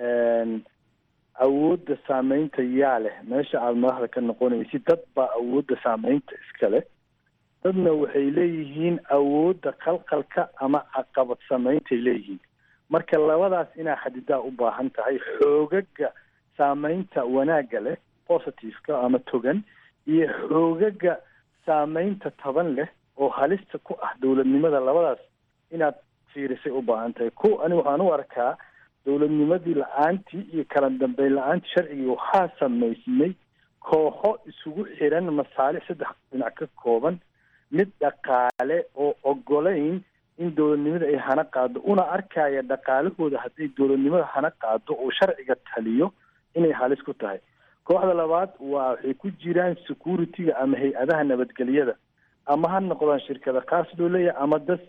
awoodda saameynta yaa leh meesha aada madaxda ka noqonaysid dad baa awoodda saameynta iska leh dadna waxay leeyihiin awoodda qalqalka ama caqabad sameyntay leeyihiin marka labadaas inaa xadidaa u baahan tahay xoogaga saameynta wanaagga leh positiveka ama togan iyo xoogaga saameynta taban leh oo halista ku ah dowladnimada labadaas inaad fiirisay u baahan tahay ko ani waxaan u arkaa dowladnimadii la-aantii iyo kala dambeyn la-aantii sharcigii waxaa samaysmay kooxo isugu xiran masaalix saddex dhinac ka kooban mid dhaqaale oo ogolayn in dowladnimada ay hana qaado una arkaya dhaqaalahooda hadday dowladnimada hana qaado oo sharciga taliyo inay halis ku tahay kooxda labaad waa waxay ku jiraan security-ga ama hay-adaha nabadgelyada ama ha noqdaan shirkada kaas loo leeyahay ama dad si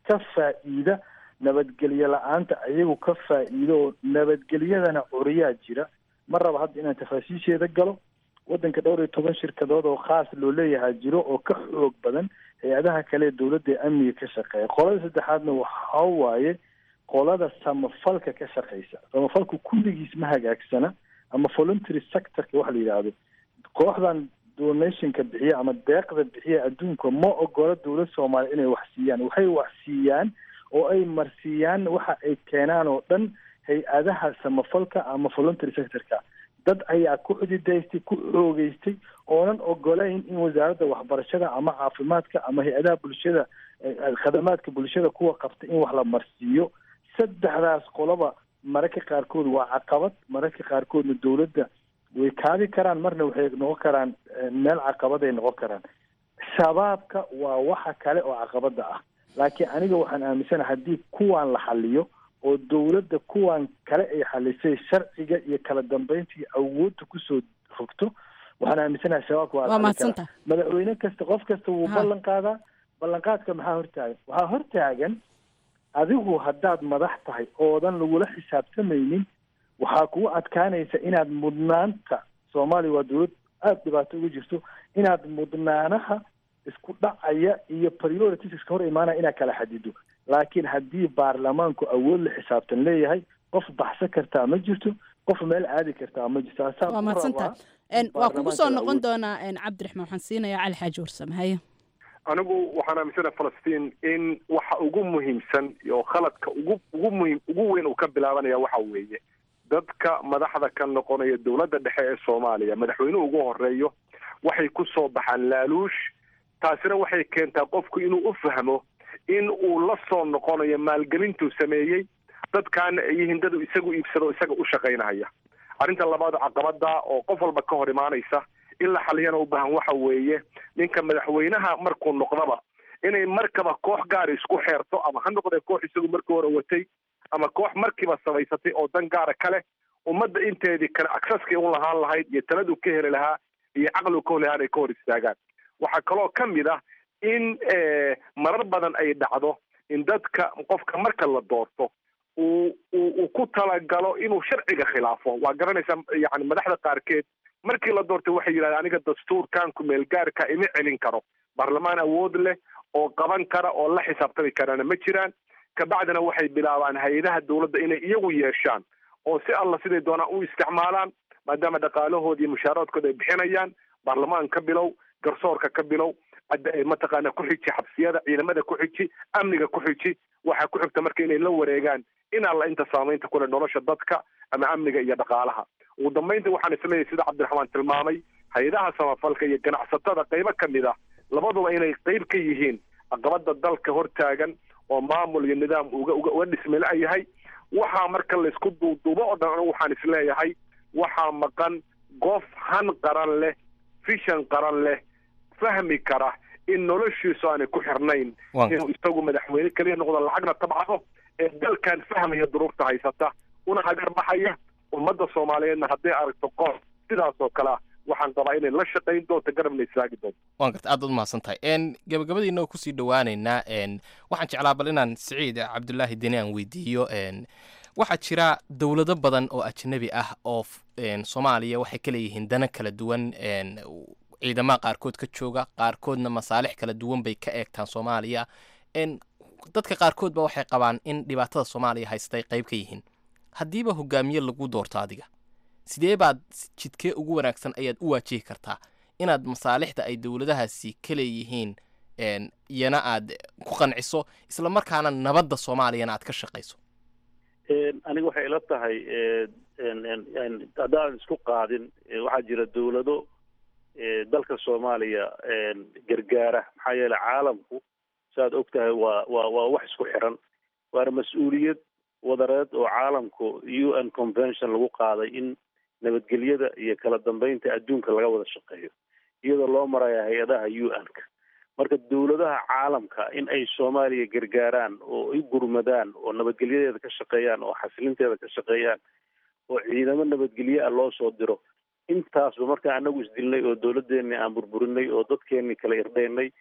ka faa'iida nabadgelyo la-aanta ayagu ka faa'iido oo nabadgelyadana curiyaa jira ma raba hadda inaan tafaasiisheeda galo waddanka dhowr iyo toban shirkadood oo khaas loo leeyahaa jiro oo ka xoog badan hay-adaha kale ee dowladda ee amniga ka shaqeeya qolada saddexaadna waxa waaye qolada samafalka ka shaqeysa samafalku kulligiis ma hagaagsana ama voluntary sectorka waxa la yidhaahdo kooxdan donationka bixiya ama deeqda bixiya adduunka ma ogola dowlad soomaaliya inay wax siiyaan waxay wax siiyaan oo ay marsiiyaan waxa ay keenaan oo dhan hay-adaha samafalka ama voluntary sectorka dad ayaa ku xididaystay ku xoogeystay oonan ogolayn in wasaaradda waxbarashada ama caafimaadka ama hay-adaha bulshada khadamaadka bulshada kuwa qabta in wax la marsiiyo saddexdaas qoloba mararka qaarkood waa caqabad mararka qaarkoodna dowladda way kaabi karaan marna waxay noqon karaan meel caqabad ay noqon karaan shabaabka waa waxa kale oo caqabada ah laakiin aniga waxaan aaminsanaha haddii kuwaan la xaliyo oo dowladda kuwan kale ay xalisay sharciga iyo kala dambeynta iyo awoodda kusoo rogto waxaan aaminsanaha shabaabka waa mahadsanta madaxweyne kasta qof kasta wuu Ha. ballan qaadaa ballanqaadka maxaa hortaagan waxaa hortaagan adigu haddaad madax tahay oodan lagula xisaabtamaynin waxaa kugu adkaanaysa inaad mudnaanta soomaaliya waa dowlad aada dhibaato uga jirto inaad mudnaanaha isku dhacaya iyo priorities iska hor imaanaya inaad kala xadido laakiin haddii baarlamaanku awood la xisaabtan leeyahay qof baxsan kartaa ma jirto qof meel aadi kartaa ma jirto Asaa waa ku mahadsantaha rabaa En, waa kugu soo baarlamaanka noqon awood- doonaa en, cabdiraxmaan waxaan siinayaa cali xaaji warsame haye anigu waxaan aaminsanahay falastiin in waxa ugu muhiimsan oo khaladka ugu ugu muhiim ugu weyn uu ka bilaabanaya waxa weeye dadka madaxda ka noqonaya dowladda dhexe ee soomaaliya madaxweynuhu ugu horeeyo waxay ku soo baxaan laaluush taasina waxay keentaa qofku inuu u fahmo in uu la soo noqonayo maalgelintuu sameeyey dadkaana ay yihiin dad uu isagu iibsado isaga u shaqaynaya arrinta labaad caqabada oo qof walba ka hor imaanaysa in la xaliyana u baahan waxa weeye ninka madaxweynaha markuu noqdaba inay markaba koox gaar isku xeerto ama ha noqdee koox isagu markii hore watay ama koox markiiba samaysatay oo dan gaara kale ummadda inteedii kale acceski u lahaan lahayd iyo taladu ka heli lahaa iyo caqligu ka heli lahaa ay ka hor istaagaan waxaa kaloo ka mid ah in eh, marar badan ay dhacdo in dadka qofka marka la doorto uu uu uu ku talagalo inuu sharciga khilaafo waa garanaysaa yani madaxda qaarkeed markii la doortay waxay yidhahdeen aniga dastuurkan kumeelgaarka ima celin karo baarlamaan awood leh oo qaban kara oo la xisaabtami karana ma jiraan kabacdina waxay bilaabaan hay-adaha dowladda inay iyagu yeeshaan oo si alla siday doonaan u isticmaalaan maadaama dhaqaalahoodi iyo mushaharaadkooda ay bixinayaan baarlamaan ka bilow garsoorka ka bilow hadda ay mataqaana ku xiji xabsiyada ciidamada ku xiji amniga ku xiji waxaa ku xigta marka inay la wareegaan in alla inta saamaynta kule nolosha dadka ama amniga iyo dhaqaalaha ugu dambaynta waxaan isleeyahay sida cabdiraxmaan tilmaamay hay-adaha samafalka iyo ganacsatada qaybo ka mid ah labaduba inay qayb ka yihiin caqabada dalka hortaagan oo maamul iyo nidaam uga uga uga dhismi la-yahay waxaa marka laysku duuduubo oo dhan anigu waxaan isleeyahay waxaa maqan qof han qaran leh fishan qaran leh fahmi kara in noloshiisu aanay ku xirnayn Waan- inuu isagu madaxweyne keliya noqdo lacagna tabcado ee dalkan fahmaya duruufta haysata una hagar baxaya ummadda soomaaliyeedna hadday aragto qoor sidaas oo kale ah waxaan qabaa inay la shaqayn doonto garabna istaagi doonto waan garta aad baad umahadsan tahay n gabagabadiina oo kusii dhawaaneynaa n waxaan jeclaa bal inaan siciid cabdulaahi deni aan weydiiyo n waxaa jira dowlado badan oo ajnabi ah oo f- n soomaaliya waxay ka leeyihiin dana kala duwan n ciidamada qaarkood ka jooga qaarkoodna masaalix kala duwan bay ka eegtaan soomaaliya n dadka qaarkood ba waxay qabaan in dhibaatada soomaaliya haystay qayb ka yihiin haddiiba hogaamiye lagu doorto adiga sidee baad jidkee ugu wanaagsan ayaad u waajihi kartaa inaad masaalixda ay dowladahaasi ka leeyihiin n iyana aad ku qanciso isla markaana nabadda soomaaliyana aad ka shaqayso aniga waxay ila tahay haddaan isku qaadin eh, waxaa jira dowlado eh, dalka soomaaliya gargaara maxaa yeelay caalamku saaad og tahay waa waa waa wax isku xiran waana mas-uuliyad wadareed oo caalamku u n convention lagu qaaday in nabadgelyada iyo kala dambeynta adduunka laga wada shaqeeyo iyadoo loo maraya hay-adaha u n-ka marka dowladaha caalamka in ay soomaaliya gargaaraan oo ay gurmadaan oo nabadgelyadeeda ka shaqeeyaan oo xasilinteeda ka shaqeeyaan oo ciidamo nabadgelye ah loo soo diro intaasba markaa anagu isdilnay oo dowladeenni aan burburinay oo dadkeenni kala irdhaynay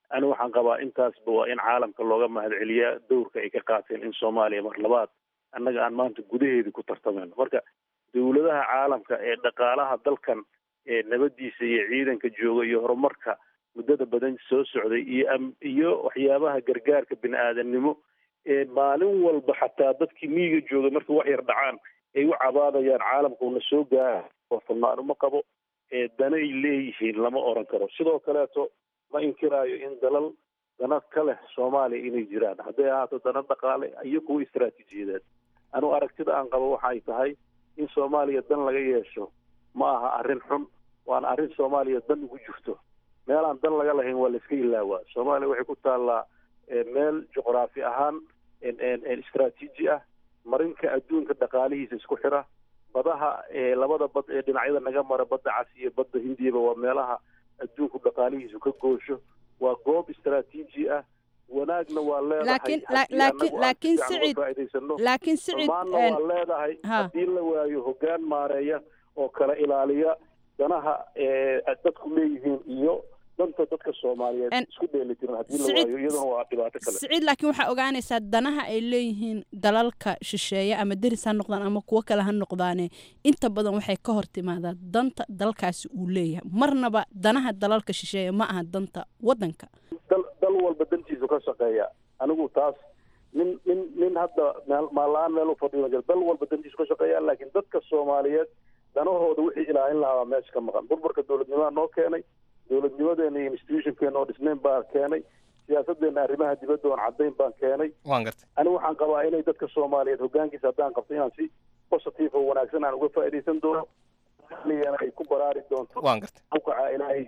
ani waxaan qabaa intaasba waa in caalamka looga mahadceliyaa dowrka ay ka qaateen in soomaaliya mar labaad annaga aan maanta gudaheedii ku tartamayno marka dowladaha caalamka ee dhaqaalaha dalkan ee nabadiisa iyo ciidanka jooga iyo horumarka muddada badan soo socday iyo iyo waxyaabaha gargaarka bini aadamnimo ee maalin walba xataa dadkii miyiga jooga markay wax yar dhacaan ay u cabaadayaan caalamkuuna soo gaara oo furnaano ma qabo ee danay leeyihiin lama oran karo sidoo kaleeto ma inkiraayo in dalal dana ka leh soomaaliya inay jiraan hadday ahaato dana dhaqaale iyo kuwa istaraatiijiyadeed anu aragtida aan qabo waxay tahay in soomaaliya dan laga yeesho ma aha arrin xun waana arrin soomaaliya dan ugu jirto meel aan dan laga lahayn waa la iska ilaawaa soomaaliya waxay ku taallaa meel juqraafi ahaan istaraatiiji ah marinka adduunka dhaqaalihiisa isku xira badaha labada bad ee dhinacyada naga mara badda cas iyo badda hindiyaba waa meelaha adduunku dhaqaalihiisu ka goosho waa goob istaraatiiji ah wanaagna waa leedahay laakiin laakiin sicid laakiin sicid xumaanna waa leedahay haddii la waayo hoggaan maareeya oo kala ilaaliya danaha dadku leeyihiin iyo danta dadka soomaaliyeed isku dheelitiran haddii la waayo iyaduna waa dhibaato kale siciid laakiin waxaa ogaanaysaa danaha ay leeyihiin dalalka shisheeye ama deris ha noqdaan ama kuwo kale ha noqdaane inta badan waxay ka hor timaadaa danta dalkaasi uu leeyahay marnaba danaha dalalka shisheeye ma aha danta waddanka dal dal walba dantiisu ka shaqeeya anigu taas nin nin nin hadda meel maalaan meel u fadhiyo jira dal walba dantiisu ka shaqeeya laakiin dadka soomaaliyeed danahooda wixii ilaalin lahaa meesha ka maqan burburka dowladnimaha noo keenay dowladnimadeena iyo institutionkeena oo dhisnayn baa keenay siyaasadeena arrimaha dibadda oon caddayn baan keenay waan gartay ani waxaan qabaa inay dadka soomaaliyeed hoggaankiisa haddaan qabto inaan si positive oo wanaagsan aan uga faa'iidaysan doono soomaaliyana ay ku baraari doonto waan gartay awkaca ilaahay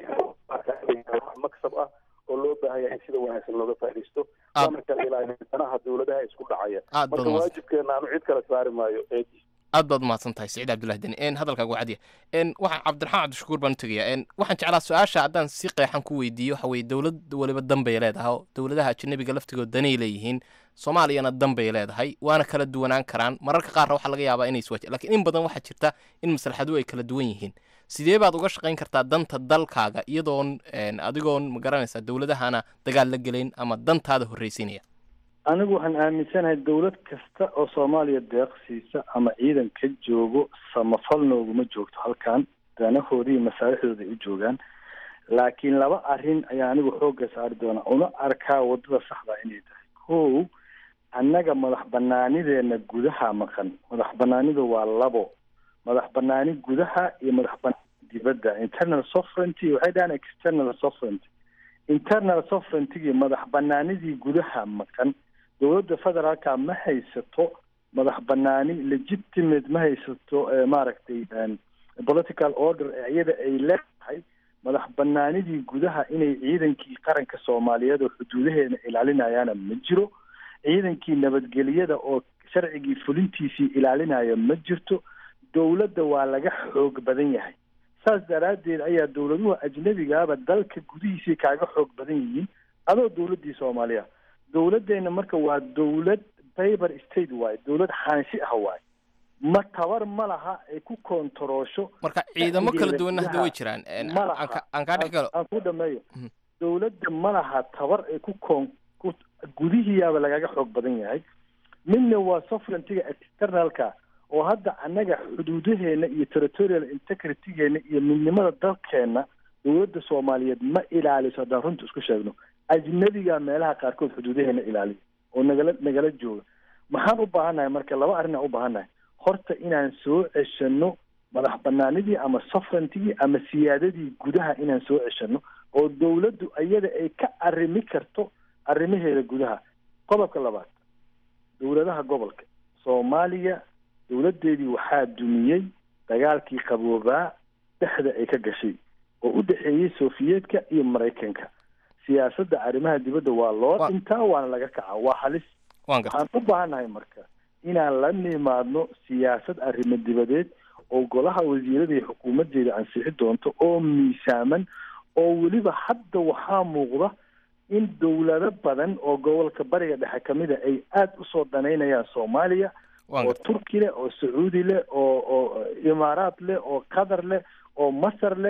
siiyay maksab ah oo loo baahaya in sida wanaagsan looga faa'iidaysto waana kala ilaaliyo danaha dowladaha isku dhacaya Aad baad marka umahadsan. waajibkeena aanu cid kale saari maayo ee aad baad umahadsan tahay siciid cabdullahi deni n hadalkaagu cadiya n waxaan cabdiraxmaan cabdishakuur baan u tegayaa n waxaan jeclaa su-aasha haddaan si qeexan ku weydiiyo waxa weye dowlad waliba dan bay leedahay oo dowladaha ajanabiga laftigood danay leeyihiin soomaaliyana dan bay leedahay waana kala duwanaan karaan mararka qaarna waxaa laga yaabaa inay iswaaj lakiin in badan waxaa jirta in maslaxaduhu ay kala duwan yihiin sidee baad uga shaqayn kartaa danta dalkaaga iyadoon n adigoon magaranaysaa dowladahana dagaal la gelayn ama dantaada horreysiinaya anigu waxaan aaminsanahay dowlad kasta oo soomaaliya deeqsiisa ama ciidan ka joogo samafal nooguma joogto halkan danahoodii iyo masaalixdooda ay u joogaan laakiin laba arrin ayaa anigu xoogga saari doonaa una arkaa wadada saxda inay tahay kow annaga madax banaanideena gudaha maqan madax banaanidu waa labo madax banaani gudaha iyo madax banaani dibadda internal sovereignty waxay dhahaan external sovereignty internal sovereignty madax banaanidii gudaha maqan dowladda federaalka ma haysato madax banaani legitimate ma haysato eh, maaragtay en, political order ee iyada ay leedahay madax banaanidii gudaha inay ciidankii qaranka soomaaliyeed oo xuduudaheena ilaalinayaana ma jiro ciidankii nabadgelyada oo sharcigii fulintiisii ilaalinaya ma jirto dowladda waa laga xoog badan yahay saas daraaddeed ayaa dowladuhu ajnabigaaba dalka gudihiisii kaaga xoog badan yihiin adoo dowladdii soomaaliya dowladdeena marka waa dowlad paper state waaye dowlad xaanshi ah waaye ma tabar ma laha ay ku koontaroosho marka ciidamo kala duwanna hadda way gudaha jiraan n ma aan laha ka- aan kaa dhex galo aan ku dhameeyo Mhm. dowladda ma laha tabar ay ku koon ku gudihiyaaba lagaga xoog badan yahay midna waa sovereigntyga externalka oo hadda annaga xuduudaheena iyo territorial integritygeena iyo midnimada dalkeena dowladda soomaaliyeed ma ilaaliso haddaan runta isku sheegno ajnabiga meelaha qaarkood xuduudaheena ilaaliya oo nagala nagala jooga maxaan u baahannahay marka laba arrin aan u baahannahay horta inaan soo ceshano madax banaanidii ama sovereigntigii ama siyaadadii gudaha inaan soo ceshano oo dowladdu iyada ay ka arrimi karto arrimaheeda gudaha qodobka labaad dowladaha gobolka soomaaliya dowladdeedii waxaa dumiyey dagaalkii qaboobaa dhexda ay ka gashay oo u dhexeeyey sofiyeetka iyo maraykanka siyaasadda arrimaha dibadda waa loo Wa- dhintaa waana laga kacaa waa halis waan gartay waxaan u baahannahay marka inaan la nimaadno siyaasad arrimo dibadeed oo golaha wasiirada iyo xukuumaddeeda ansixi doonto oo miisaaman oo weliba hadda waxaa muuqda in dowlado badan oo gobolka bariga dhexe kamida ay aada usoo danaynayaan soomaaliya waan oo gartay turki leh oo sacuudi leh oo oo imaaraat leh oo qatar leh oo masar leh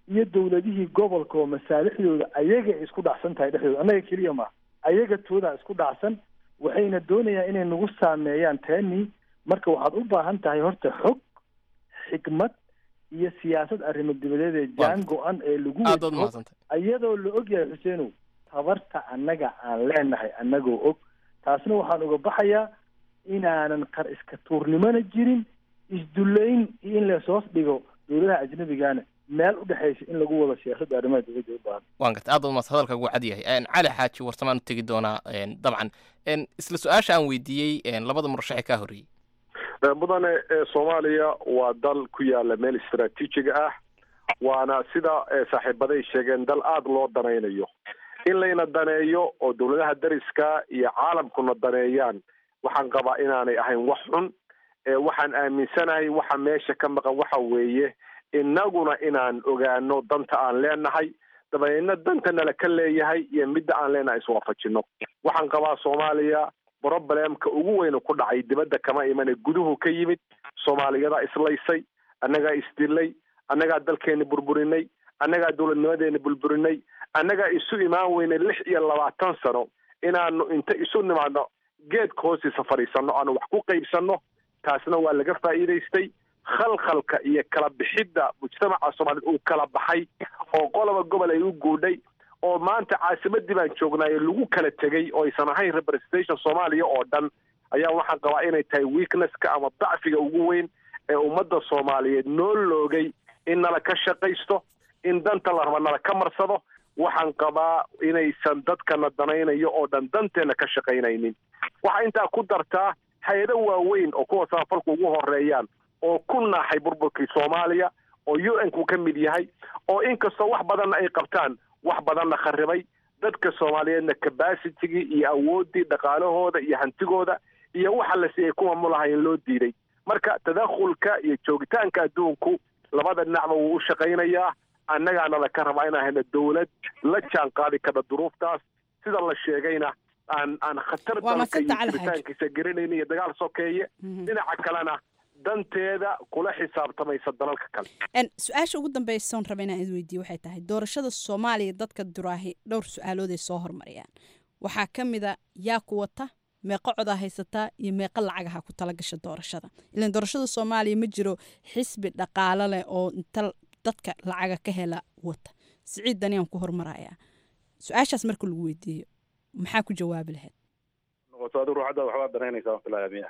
iyo dowladihii gobolka oo masaalixdooda ayaga ay isku dhacsan tahay dhexdooda annaga keliya ma ayaga toodaa isku dhacsan waxayna doonayaan inay nagu saameeyaan tani marka waxaad u baahan tahay horta xog xikmad iyo siyaasad arrimo dibadeed ee jaan go-an ee lagu aad baad wajho umahadsantay iyadoo la og yahay xuseenow tabarta annaga aan leenahay annagoo og taasna waxaan uga baxayaa inaanan qar iska tuurnimona jirin isdullayn iyo in lasoos dhigo dowladaha ajnabigana meel u dhexaysa in lagu wado siyaasadda arrimaha dibadda u baahan waan gartay aad baad umahadsantay hadalka ugu cad yahay Een, cali xaaji warsamaan u tegi doonaa een, dabcan Een, isla su-aasha aan weydiiyey een, labada murashaxe kaa horreeyey Eh, mudane eh, soomaaliya waa dal ku yaala meel istaraatiijiga ah waana sida eh, saaxiibaday sheegeen dal aada loo danaynayo in layna daneeyo oo dowladaha dariska iyo caalamkuna daneeyaan waxaan qabaa inaanay ahayn wax xun Eh, waxaan aaminsanahay waxa meesha ka maqan waxa weeye innaguna inaan ogaano danta aan leenahay dabadeedna danta nala ka leeyahay iyo midda aan leenahay iswaafajino waxaan qabaa soomaaliya problemka ugu weynu ku dhacay dibadda kama imane guduhu ka yimid soomaaliyadaa islaysay annagaa isdilay annagaa dalkeeni burburinay annagaa dowladnimadeeni burburinay annagaa isu imaan weynay lix iyo labaatan sano inaanu inta isu nimaadno geedka hoostiisa fadhiisanno aanu wax ku qaybsanno taasna waa laga faa'iidaystay khalkhalka iyo kala bixidda mujtamaca soomaaliyed uu kala baxay oo qoloba gobol ay u guudhay oo maanta caasimadii baan joognaaye lagu kala tegey oo aysan ahayn representation soomaaliya oo dhan ayaa waxaan qabaa inay tahay weaknesska ama dacfiga ugu weyn ee ummadda soomaaliyeed noo loogay in nala ka shaqaysto in danta la raba nala ka marsado waxaan qabaa inaysan dadkana danaynayo oo dhan danteenna ka shaqaynaynin waxaa intaa ku dartaa hay-ado waaweyn oo kuwa samafalku ugu horeeyaan oo ku naaxay burburkii soomaaliya oo u n ku ka mid yahay oo inkastoo wax badanna ay qabtaan wax badanna kharibay dadka soomaaliyeedna capacitigii iyo awooddii dhaqaalahooda iyo hantigooda iyo waxa la siiyay kuwa mulahayn loo diiday marka tadakhulka iyo joogitaanka adduunku labada dhinacba wuu u shaqaynayaa annagaana laka rabaa inaan hayno dowlad la jaan qaadi karta duruuftaas sida la sheegayna aan aan khatar Waa dalka iyo madsanta Cali Xaaji. jiritaankiisa garanayna iyo dagaal sokeeye dhinaca kalena danteeda kula xisaabtamaysa dalalka kale En, su-aasha ugu dambeysa oon raba inaan idin weydiiyo waxay tahay doorashada soomaaliya dadka duraahi dhowr su-aalood ay soo hormariyaan waxaa ka mid a yaa ku wata meeqo codaa haysataa iyo meeqo lacagaha ku tala gasha doorashada ilan doorashada soomaaliya ma jiro xisbi dhaqaalo leh oo inta dadka lacaga ka hela wata siciid daniyaan ku hormarayaa su-aashaas marka lagu weydiiyo maxaa ku jawaabi lahayd noqoto adigu ruuxadda waxbaa danaynaysaa filaya miya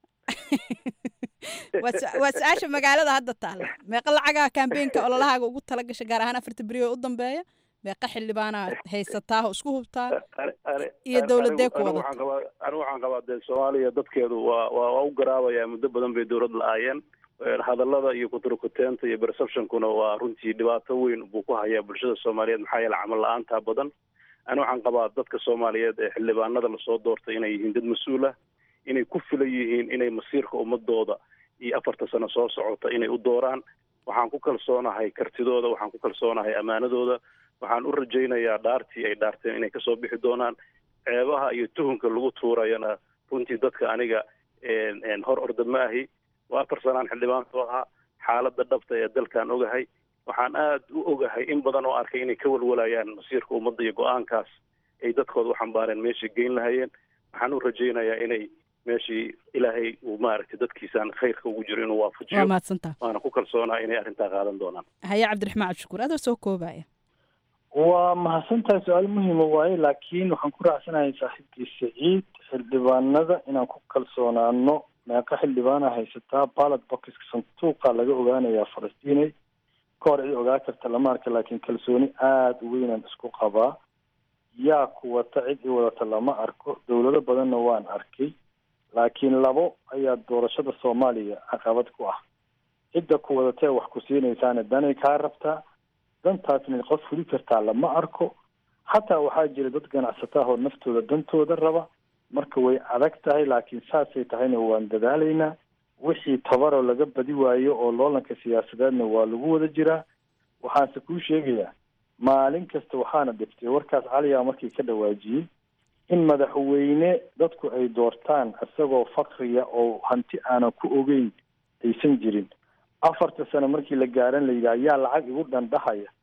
waa su- waa su-aasha magaalada hadda taalla meeqa lacagaha kambeenka ololahaaga ugu tala gasha gaar ahaan afarta beri oo u dambeeya meeqa xildhibaana haysataa oo isku hubtaa iyo dowladee ku wadata anigu waxaan qabaa dee soomaaliya dadkeedu waa waa waa u garaabayaa muddo badan bay dowlad la-aayeen hadallada iyo kuturkuteenta iyo perceptionkuna waa runtii dhibaato weyn buu ku hayaa bulshada soomaaliyeed maxaa yeele camal la-aantaa badan ani waxaan qabaa dadka soomaaliyeed ee xildhibaanada lasoo doortay inay yihiin dad mas-uul ah inay ku filan yihiin inay masiirka ummadooda iyo afarta sano soo socota inay u dooraan waxaan ku kalsoonahay kartidooda waxaan ku kalsoonahay ammaanadooda waxaan u rajaynayaa dhaartii ay dhaarteen inay kasoo bixi doonaan ceebaha iyo tuhunka lagu tuurayana runtii dadka aniga een- een hor orda ma ahi waa afar sanaan xildhibaanku ahaa xaaladda dhabta ee dalkan ogahay waxaan aad u ogahay in badan oo arkay inay ka walwalayaan masiirka ummadda iyo go-aankaas ay dadkooda u xambaareen meeshay geyn lahayeen waxaan u rajaynayaa inay meeshii ilaahay uu maaragtay dadkiisaan khayrka ugu jiro inuu waa waafajiyo mahadsantaa waana ku kalsoonaa inay arrintaa qaadan doonaan haye cabdiraxmaan cabdishakuur adoo soo koobaya waa mahadsantahay su-aal muhiima waaye laakiin waxaan ku raacsanahay saaxiibkii saciid xildhibaanada inaan ku kalsoonaano meeqa xildhibaana haysataa ballot boxka sanduuqa laga ogaanayaa falastiinay ka hor cid ogaa karta lama arka laakiin kalsooni aada u weynaan isku qabaa yaa ku wata cid i wadata lama arko dowlado badanna waan arkay laakiin labo ayaa doorashada soomaaliya caqabad ku ah cidda ku wadatee wax ku siinaysaana danay kaa rabtaa dantaasna qof fuli kartaa lama arko xataa waxaa jira dad ganacsataa oo naftooda dantooda raba marka way adag tahay laakiin saasay tahayna waan dadaalaynaa wixii tabaroo laga badi waayo oo loolanka siyaasadeedna waa lagu wada jiraa waxaanse kuu sheegayaa maalin kasta waxaana dhiftay warkaas caliyaa markii ka dhawaajiyey in madaxweyne dadku ay doortaan isagoo fakriya oo hanti aanan ku ogeyn aysan jirin afarta sano markii la gaaran la yidhaha yaa lacag igu dhandhahaya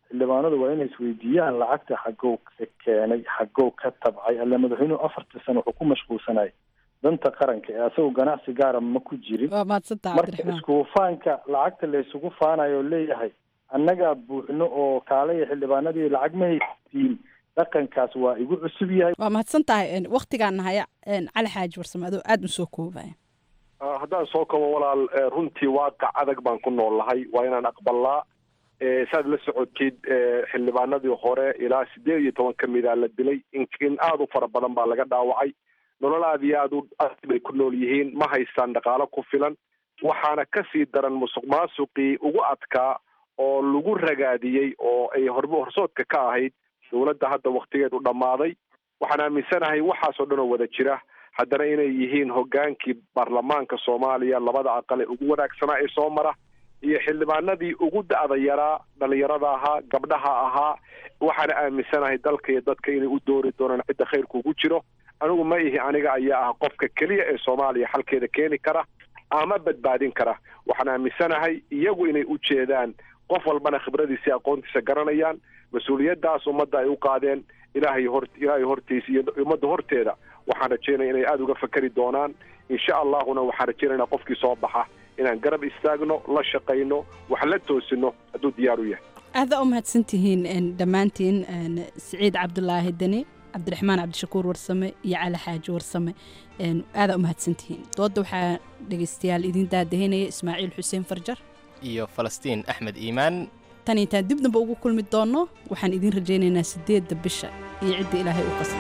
xildhibaanadu waa inay isweydiiyaan lacagta xagow ka keenay xagow ka tabcay alle madaxweynuhu afartii sano wuxuu ku mashquulsanay danta qaranka ee asagoo ganacsi gaara ma ku jirin waa mahadsantaha marka cabdiraxmaan iskuufaanka lacagta la isugu faanayo oo leeyahay annagaa buuxno oo kaalaya xildhibaanadii lacag ma haysiin dhaqankaas waa igu cusub yahay waa mahadsan tahay waktigaan nahaya cali xaaji warsame adoo aada u soo koobaya Ah, haddaan soo kabo walaal eh, runtii waaqac adag baan ku noolahay waa inaan aqbalaa Eh, saad la socotid eh, xildhibaanadii hore ilaa sideed iyo toban ka mida la dilay in in aada u fara badan baa laga dhaawacay nolol aad iyo aad u aad bay ku nool yihiin ma haystaan dhaqaalo ku filan waxaana kasii daran musuq maasuqii ugu adkaa oo lagu ragaadiyey oo ay hor horsoodka ka ahayd dowladda hadda waktigeedu dhammaaday waxaan aaminsanahay waxaasoo dhan oo wada jira haddana inay yihiin hogaankii baarlamaanka soomaaliya labada aqal ee ugu wanaagsanaa ee soo mara iyo xildhibaanadii ugu da'da yaraa dhalinyarada ahaa gabdhaha ahaa waxaana aaminsanahay dalka iyo dadka inay u doori doonaan cidda khayrku ugu jiro anigu ma ihi aniga ayaa ah qofka keliya ee soomaaliya xalkeeda keeni kara ama badbaadin kara waxaan aaminsanahay iyagu inay u jeedaan qof walbana khibradiisa aqoontiisa garanayaan mas-uuliyaddaas ummadda ay u qaadeen ilaahay hor ilaahay hortiisa iyo ummadda horteeda waxaan rajeynaya inay aada uga fakeri doonaan insha allahuna waxaan rajeynayna qofkii soo baxa inaan garab istaagno la shaqayno wax la toosino hadduu diyaar u yahay aada u mahadsan tihiin dhammaantiin siciid cabdulaahi deni cabdiraxmaan cabdishakuur warsame iyo cali xaaji warsame aada u mahadsan tihiin dooda waxaa dhegeystayaal idin daadahinaya ismaaciil xuseen farjar iyo falastiin axmed iimaan tan intaan dib damba ugu kulmi doonno waxaan idiin rajaynaynaa sideedda bisha iyo cidda ilaahay u qasay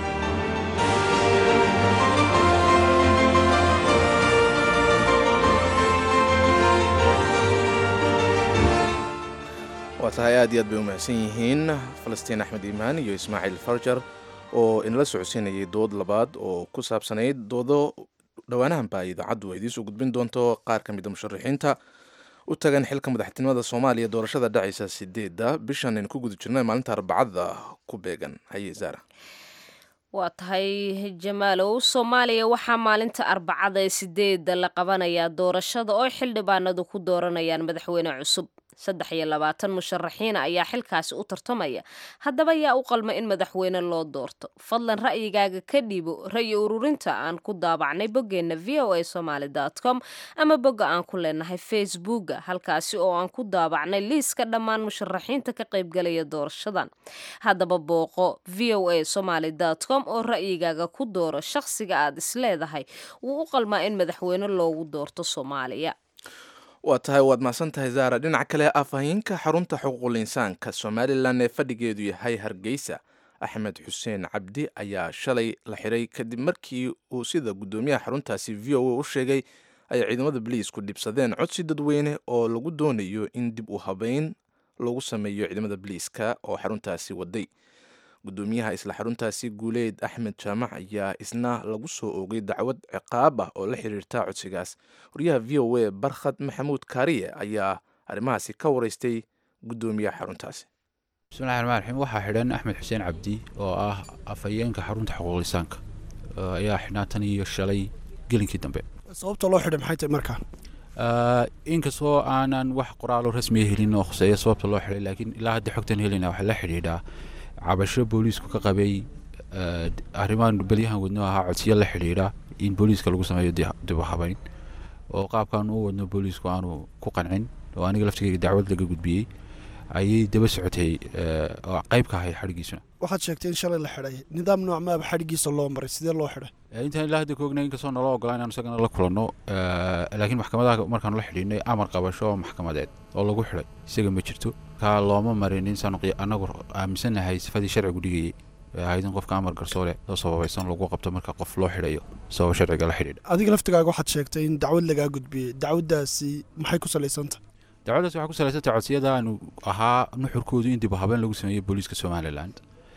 waa tahay aad iyo aad bay u mahadsan yihiin falastiin axmed iimaan iyo ismaaciil farjar oo inala socodsiinayay dood labaad oo ku saabsanayd doodo dhowaanahanba idaacaddu ay idiinsoo gudbin doonto qaar ka mida musharaxiinta u tagan xilka madaxtinimada soomaaliya doorashada dhacaysa sideedda bishan aynu ku guda jirnay maalinta arbacada ku beegan haye zaara waa tahay jamaalow soomaaliya waxaa maalinta arbacada ee sideedda la qabanayaa doorashada oo xildhibaanadu ku dooranayaan madaxweyne cusub saddex iyo labaatan musharaxiina ayaa xilkaasi u tartamaya haddaba yaa u qalma in madaxweyne loo doorto fadlan ra'yigaaga ka dhiibo ra'yi ururinta aan ku daabacnay boggeenna v o a somaly com ama bogga aan ku leenahay facebooka halkaasi oo aan ku daabacnay liiska dhammaan musharaxiinta ka qaybgalaya doorashadan haddaba booqo v o a somaly com oo ra'yigaaga ku dooro shaqsiga aad isleedahay wuu u qalmaa in madaxweyne loogu doorto soomaaliya waa tahay waad mahadsan tahay zaara dhinaca kale afhayeenka xarunta xuquuqul insaanka somalilan ee fadhigeedu yahay hargeysa axmed xuseen cabdi ayaa shalay la xiray kadib markii uu sida guddoomiyaha xaruntaasi v o a u sheegay ay ciidamada boliisku dhibsadeen codsi dadweyne oo lagu doonayo in dib u habeyn lagu sameeyo ciidamada boliiska oo xaruntaasi waday guddoomiyaha isla xaruntaasi guuleed axmed jaamac ayaa isna lagu soo oogay dacwad ciqaab ah oo la xiriirta codsigaas waryaha v o a barkhad maxamuud kaariye ayaa arrimahaasi ka waraystay guddoomiyaha xaruntaasi bismillahi raxmaan raxiim waxaa xidhan axmed xuseen cabdi oo ah afhayeenka xarunta xuquuqlisaanka ayaa xidhnaa tan iyo shalay gelinkii dambe sababta loo xidhay maxay tahay markaa inkastoo aanan wax qoraalo rasmiya helin oo khuseeya sababta loo xidhay laakiin ilaa hadda xogtan helina waxaa la xidhiidhaa cabasho booliisku ka qabay arrimahan belyahan wadno ahaa codsiyo la xidhiidha in booliiska lagu sameeyo dib u habeyn oo qaabkan u wadno booliisku aanu ku qancin oo aniga laftigeyga dacwad laga gudbiyey ayay daba socotay oo qayb ka ahayd xadhigiisuna waxaad sheegtay in shalay la xidhay nidaam nooc maaba xadhigiisa loo maray sidee loo xidhay intaan ilaa hadda ka ognay inkastoo naloo ogolaa inaan isagana la kulanno laakiin maxkamadaha markaanu la xidhiinay amar qabasho oo maxkamadeed oo lagu xidhay isaga ma jirto kaa looma marin insaanu anagu aaminsanahay sifadii sharcigu dhigayay ahayd in qofka amar garsoole loo sababaysan lagu qabto marka qof loo xidhayo sababa sharciga la xidhiidha adiga laftigaaga waxaad sheegtay in dacwad lagaa gudbiyey dacwaddaasi maxay ku salaysantah dacwaddaas waxay ku salaysantay codsiyada aanu ahaa nuxurkoodu in dib u habeen lagu sameeyo booliiska somaliland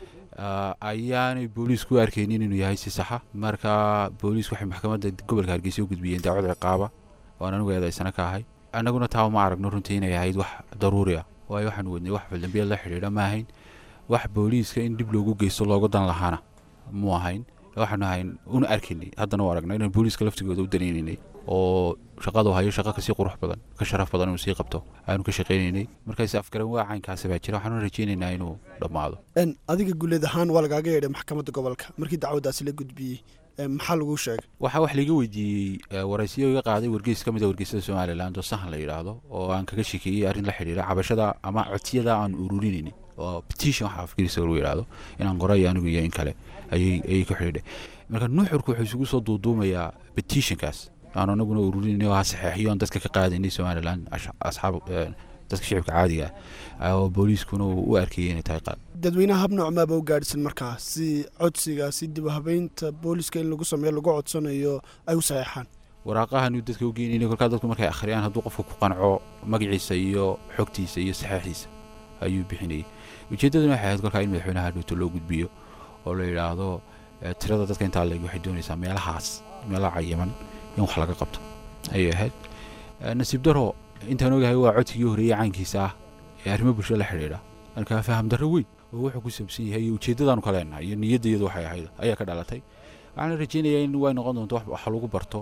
ayaanay booliisku u arkaynin inuu yahay si saxa marka booliisku waxay maxkamadda gobolka hargeysa u gudbiyeen dacwad ciqaaba waan anigu eedaysana ka ahay annaguna taa uma aragno runtii inay ahayd wax daruuri ah waayo waxaanu wadnay wax faldambiyeed la xidhiidha ma ahayn wax booliiska in dib loogu geysto looga dan lahaana mu ahayn waxaanu ahayn una arkaynay haddana u aragnay inaan booliiska laftigooda u danaynaynay oo shaqadu hayo shaqo kasii qurux badan ka sharaf badan inuu sii qabto aanu ka shaqaynaynay markaas afgaran waa caynkaasi baa jira waxaanu rajaynaynaa inuu dhammaado En, adiga guuleed ahaan waa lagaaga yeedhay maxkamadda gobolka markii dacwaddaasi la gudbiyey En, maxaa laguu sheegay waxaa wax laiga weydiiyey eh, waraysiyo iga qaaday wargeys ka mid a wargeysyada somalilan oo sahan la yidhaahdo oo aan kaga shekeeyey arrin la xidhiira cabashada ama codsiyada aan ururinaynin oo petition waxa afgiriisa lagu yidhaahdo inaan qoray anigu iyo in kale ayay ayay ku xidhiidhay marka nuuxurku wuxuu isugu soo duuduumayaa petitionkaas aan anaguna ururinay oo ha saxeexiyo aan dadka ka qaadaynay somalilan ash- asxaab eh, dadka shicibka caadiga ah oo booliiskuna uu u arkayay inay tahay qaad dadweynaha hab noocmaaba u gaadhsan markaa si codsiga si dib u habeynta booliska in lagu sameeyo lagu codsanayo ay u saxeexaan waraaqahanu dadka u geynayna kolkaa dadku markay akhriyaan hadduu qofka ku qanco magaciisa iyo xogtiisa iyo saxeexiisa ayuu bixinayay ujeeddaduna waxay ahayd kolkaa in madaxweynaha dhowto loo gudbiyo oo la yidhaahdo eh, tirada dadka intaa leeg waxay doonaysaa meelahaas meelaha cayiman in wax laga qabto ayay ahayd Eh, nasiib daro intaan ogahay waa codsigii horeeyey caynkiisa ah ee arrimo bulshada la xidhiidha markaa faham darro weyn oo wuxuu ku saabsan yahay iyo ujeeddadaanu ka leenahay iyo niyaddayadu waxay ahayd ayaa ka dhalatay waxaana rajaynayaa in way noqon doonto wax wax lagu barto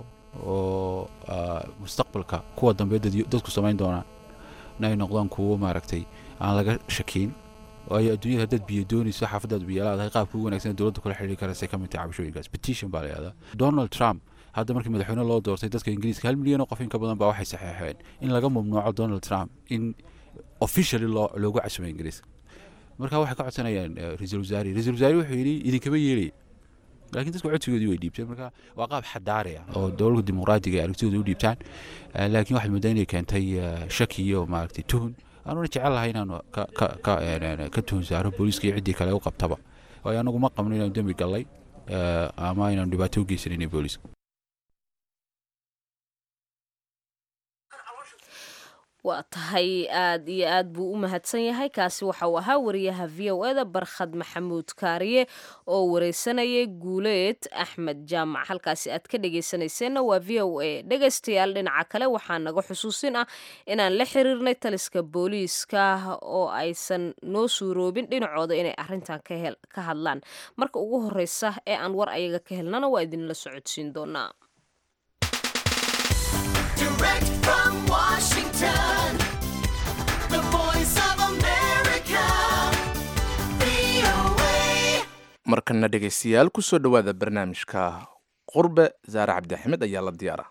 oo ah, mustaqbalka kuwa dambe dad- dadku samayn doonaan in ay noqdaan kuwo maaragtay aan laga shakiin waayo adduunyada haddaad biyo doonayso xaafadaad biyo laadahay qaabka ugu wanaagsan ee dowladda kula xidhiiri karasay ka mid tahay cabashooyinkaas petition baa la yihahdaa donald trump hadda markii madaxweyne loo doortay dadka ingiriiska hal milyan oo qof in ka badan baa waxay saxeexeen in laga mamnuuco donald trump in officially loo loogu casumay ingiriiska marka waxay ka codsanayaan eh, ra-iisul wasaare ra-iisul wasaare wuxuu yidhi idinkama yeelaya laakiin dadku codsigoodii way dhiibteen marka waa qaab xadaari ah oo dowladda dimuqraadiga ay aragtidooda u dhiibtaan Eh, laakiin waxaad moodaa inay keentay eh, shaki iyo maaragtay tuhun aanuna jecel lahay inaanu ka ka ka een, een, ka tuhun saaro booliiska iyo ciddii kale u qabtaba waayo anagu ma qabno inaanu dembi gallay eh, ama inaanu dhibaato u geysanayna booliiska waa tahay aad iyo aad buu u mahadsan yahay kaasi waxa uu ahaa wariyaha v o eda barkhad maxamuud kaariye oo wareysanayay guuleed axmed jaamac halkaasi aad ka dhegeysanayseena waa v o a dhegaystayaal dhinaca kale waxaa naga xusuusin ah inaan la xiriirnay taliska booliiska oo aysan noo suuroobin dhinacooda inay arintan ka hel- ka hadlaan marka ugu horeysa ee aan war ayaga ka helnana waa idinla socodsiin doonaa Direct from Washington, the voice of America, VOA. markana dhegaystayaal kusoo dhowaada barnaamijka qurbe zaare cabdi axmed ayaa la diyaara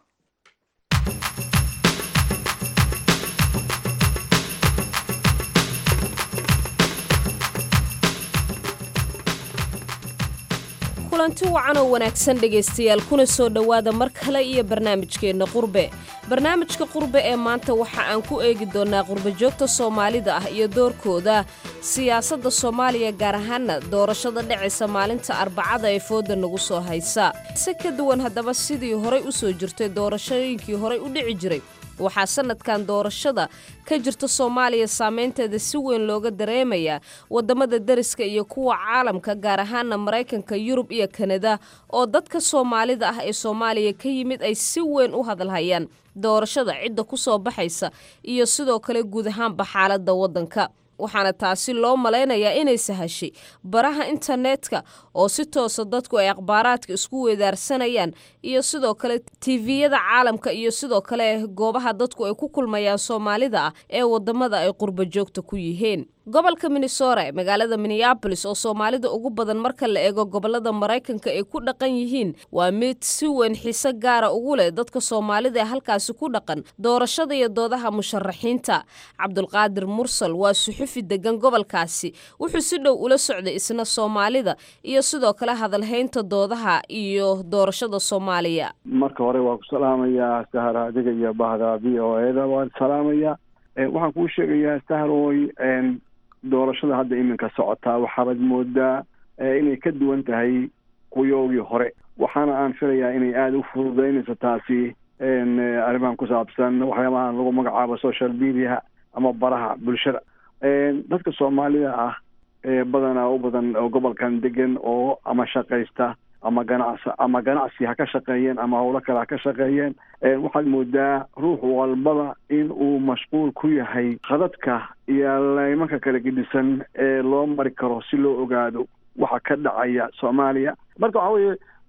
kulanti wacan oo wanaagsan dhegaystayaal kuna soo dhowaada mar kale iyo barnaamijkeenna qurbe barnaamijka qurbe ee maanta waxa aan ku eegi doonnaa qurbajoogta soomaalida ah iyo doorkooda siyaasadda soomaaliya gaar ahaana doorashada dhacaysa maalinta arbacada ee fooda nagu soo haysa si ka duwan haddaba sidii horay u soo jirtay doorashooyinkii horay u dhici jiray waxaa sanadkan doorashada ka jirta soomaaliya saameynteeda si weyn looga dareemayaa wadamada deriska iyo kuwa caalamka gaar ahaana maraykanka yurub iyo kanada oo dadka soomaalida ah ee soomaaliya ka yimid ay si weyn u hadalhayaan doorashada cidda ku soo baxaysa iyo sidoo kale guud ahaanba xaaladda waddanka waxaana taasi loo malaynayaa inay sahashay baraha internetka oo si toosa dadku ay akhbaaraadka isku weedaarsanayaan iyo sidoo kale tiviyada caalamka iyo sidoo kale goobaha dadku ay ku kulmayaan soomaalida ah ee wadamada ay qurba joogta ku yihiin gobolka minnesota ee magaalada minneabolis oo soomaalida ugu badan marka la eego gobolada maraykanka ay ku dhaqan yihiin waa mid si weyn xiise gaara ugu leh dadka soomaalida ee halkaasi ku dhaqan doorashada iyo doodaha musharaxiinta cabdulqaadir mursal waa suxufi degan gobolkaasi wuxuu si dhow ula socday isna soomaalida iyo sidoo kale hadalhaynta doodaha iyo doorashada soomaaliya marka hore waa ku salaamayaa sahar adiga iyo bahda v o eda waan salaamayaa Eh, waxaan kuu sheegayaa saharoy en, doorashada hadda iminka socotaa waxaabad moodaa eh, inay ka duwan tahay kuyoogii hore waxaana aan filayaa inay aada u fududeynayso taasi en, eh, arrimahan ku saabsan waxyaabahan lagu magacaabo social media ama baraha bulshada En, dadka soomaalida ah ee badanaa u badan oo gobolkan degan oo ama shaqaysta ama ganacsi ama ganacsi ha ka shaqeeyeen ama howlo kale ha ka shaqeeyeen Eh, waxaad moodaa ruux walbaba in uu mashquul ku yahay khadadka iyo laymanka kala gedisan ee loo mari karo si loo ogaado waxa ka dhacaya soomaaliya marka waxa weeye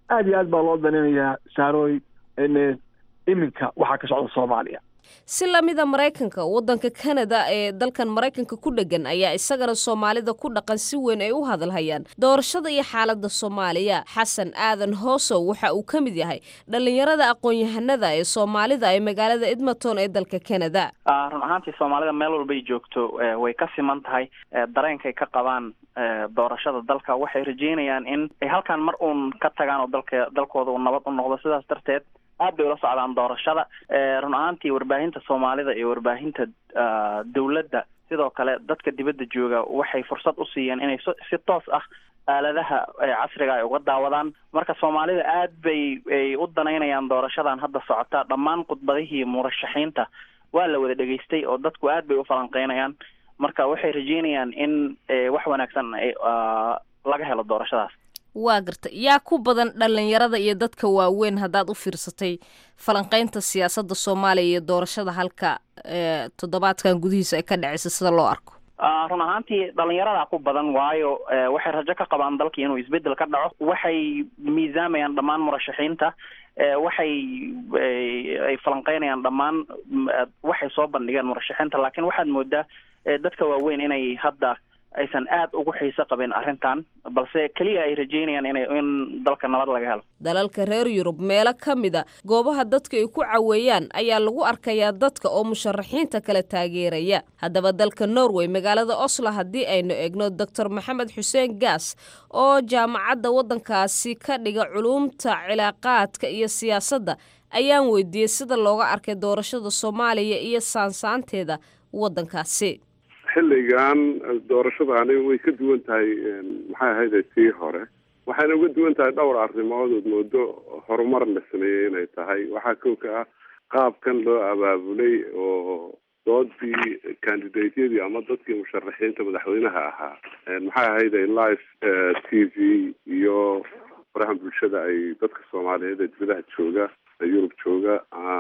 aad iyo aad baa loo daninayaa saarooy iminka waxaa ka socda soomaaliya si lamida maraykanka waddanka kanada ee dalkan maraykanka ku dhegan ayaa isagana soomaalida ku dhaqan si weyn ay u hadalhayaan doorashada iyo xaaladda soomaaliya xasan aadan hoosow waxa uu ka mid yahay dhallinyarada aqoon-yahanada ee soomaalida ee magaalada edmonton ee dalka kanada run ahaantii soomaalida meel walbay joogto way ka siman tahay dareenkay ka qabaan doorashada dalka waxay rajeynayaan in ay halkaan mar uun ka tagaan oo dalka dalkooda uu nabad u noqdo sidaas darteed aad bay ula socdaan doorashada run ahaantii warbaahinta soomaalida iyo warbaahinta dawladda sidoo kale dadka dibadda jooga waxay fursad u siiyeen inay si toos ah aaladaha casriga ay uga daawadaan marka soomaalida aad bay ay u danaynayaan doorashadan hadda socota dhammaan khudbadihii murashaxiinta waa la wada dhegaystay oo dadku aad bay u falanqeynayaan marka waxay rajeynayaan in wax wanaagsan laga helo doorashadaas waa garta yaa ku badan dhallinyarada iyo dadka waaweyn haddaad u fiirsatay falanqaynta siyaasadda soomaaliya iyo doorashada halka toddobaadkan gudihiisa ay ka dhacaysa sida loo arko run ahaantii dhalinyaradaa ku badan waayo waxay rajo ka qabaan dalkii inuu isbedel ka dhaco waxay miisaamayaan dhammaan murashaxiinta waxay ay falanqeynayaan dhammaan waxay soo bandhigeen murashaxiinta laakiin waxaad moodaa dadka waaweyn inay hadda aysan aad ugu xiiso qabin arrintan balse keliya ay rajeynayaan inay in dalka nabad laga helo dalalka reer yurub meelo ka mida goobaha dadka ay ku caweeyaan ayaa lagu arkayaa dadka oo musharaxiinta kala taageeraya haddaba dalka norway magaalada oslo haddii aynu eegno doctor maxamed xuseen gaas oo jaamacadda waddankaasi ka dhiga culuumta cilaaqaadka iyo siyaasadda ayaan weydiiyey sida looga arkay doorashada soomaaliya iyo saansaanteeda waddankaasi xilligan doorashadaani way ka duwan tahay maxay ahayde tii hore waxayna uga duwan tahay dhowr arrimood ood moodo horumar la sameeyey inay tahay waxaa kow ka ah qaabkan loo abaabulay oo doodii candidateyadii ama dadkii musharaxiinta madaxweynaha ahaa maxay ahayde live t v iyo faraha bulshada ay dadka soomaaliyeed ee dibadaha jooga ee yurub jooga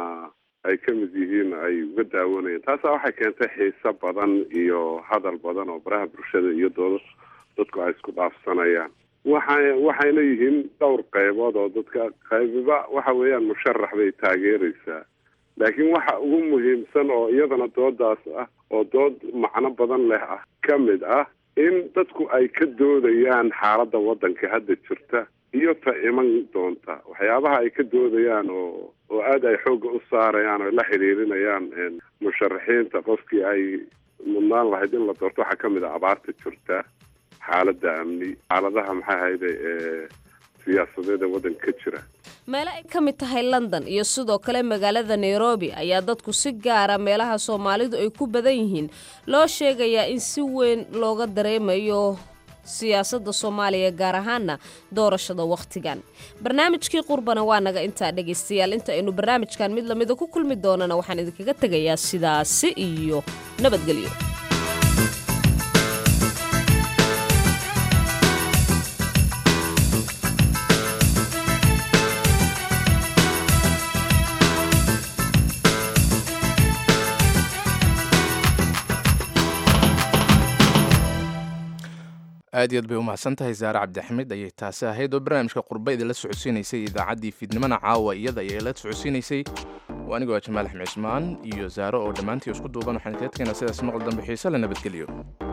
ay ka mid yihiin ay uga daawanayeen taasa waxay keentay xiise badan iyo hadal badan oo baraha bulshada iyo dooda dadku ay isku dhaafsanayaan waxa waxayna yihiin dhowr qaybood oo dadka qaybiba waxa weeyaan musharax bay taageeraysaa laakiin waxa ugu muhiimsan oo iyadana doodaas ah oo dood macno badan leh ah ka mid ah in dadku ay ka doodayaan xaaladda waddanka hadda jirta iyo ta iman doonta waxyaabaha ay ka doodayaan oo oo aada ay xoogga u saarayaan oo la xidhiirinayaan musharaxiinta qofkii ay mudnaan lahayd in la doorto waxaa kamid a abaarta jirta xaaladda amni xaaladaha maxay ahayde ee siyaasadeed ee waddanka ka jira meelo ay ka mid tahay london iyo sidoo kale magaalada nairobi ayaa dadku si gaara meelaha soomaalidu ay ku badan yihiin loo sheegayaa in si weyn looga dareemayo siyaasadda soomaaliya gaar ahaana doorashada wakhtigan barnaamijkii qurbana waa naga intaa dhegaystayaal inta aynu barnaamijkan mid lamida ku kulmi doonana waxaan idinkaga tegayaa sidaasi iyo nabadgelyo aad iyo aad bay u mahadsan tahay saare cabdixamid ayay taasi ahayd oo barnaamijka qurba idinla socodsiinaysay idaacaddii fiidnimana caawa iyada ayay la socodsiinaysay waa anigoo ah jamaal axmed cismaan iyo saare oo dhammaantii isku duuban waxaan kaga tegaynaa sidaas maqal dambe xiise la nabadgeliyo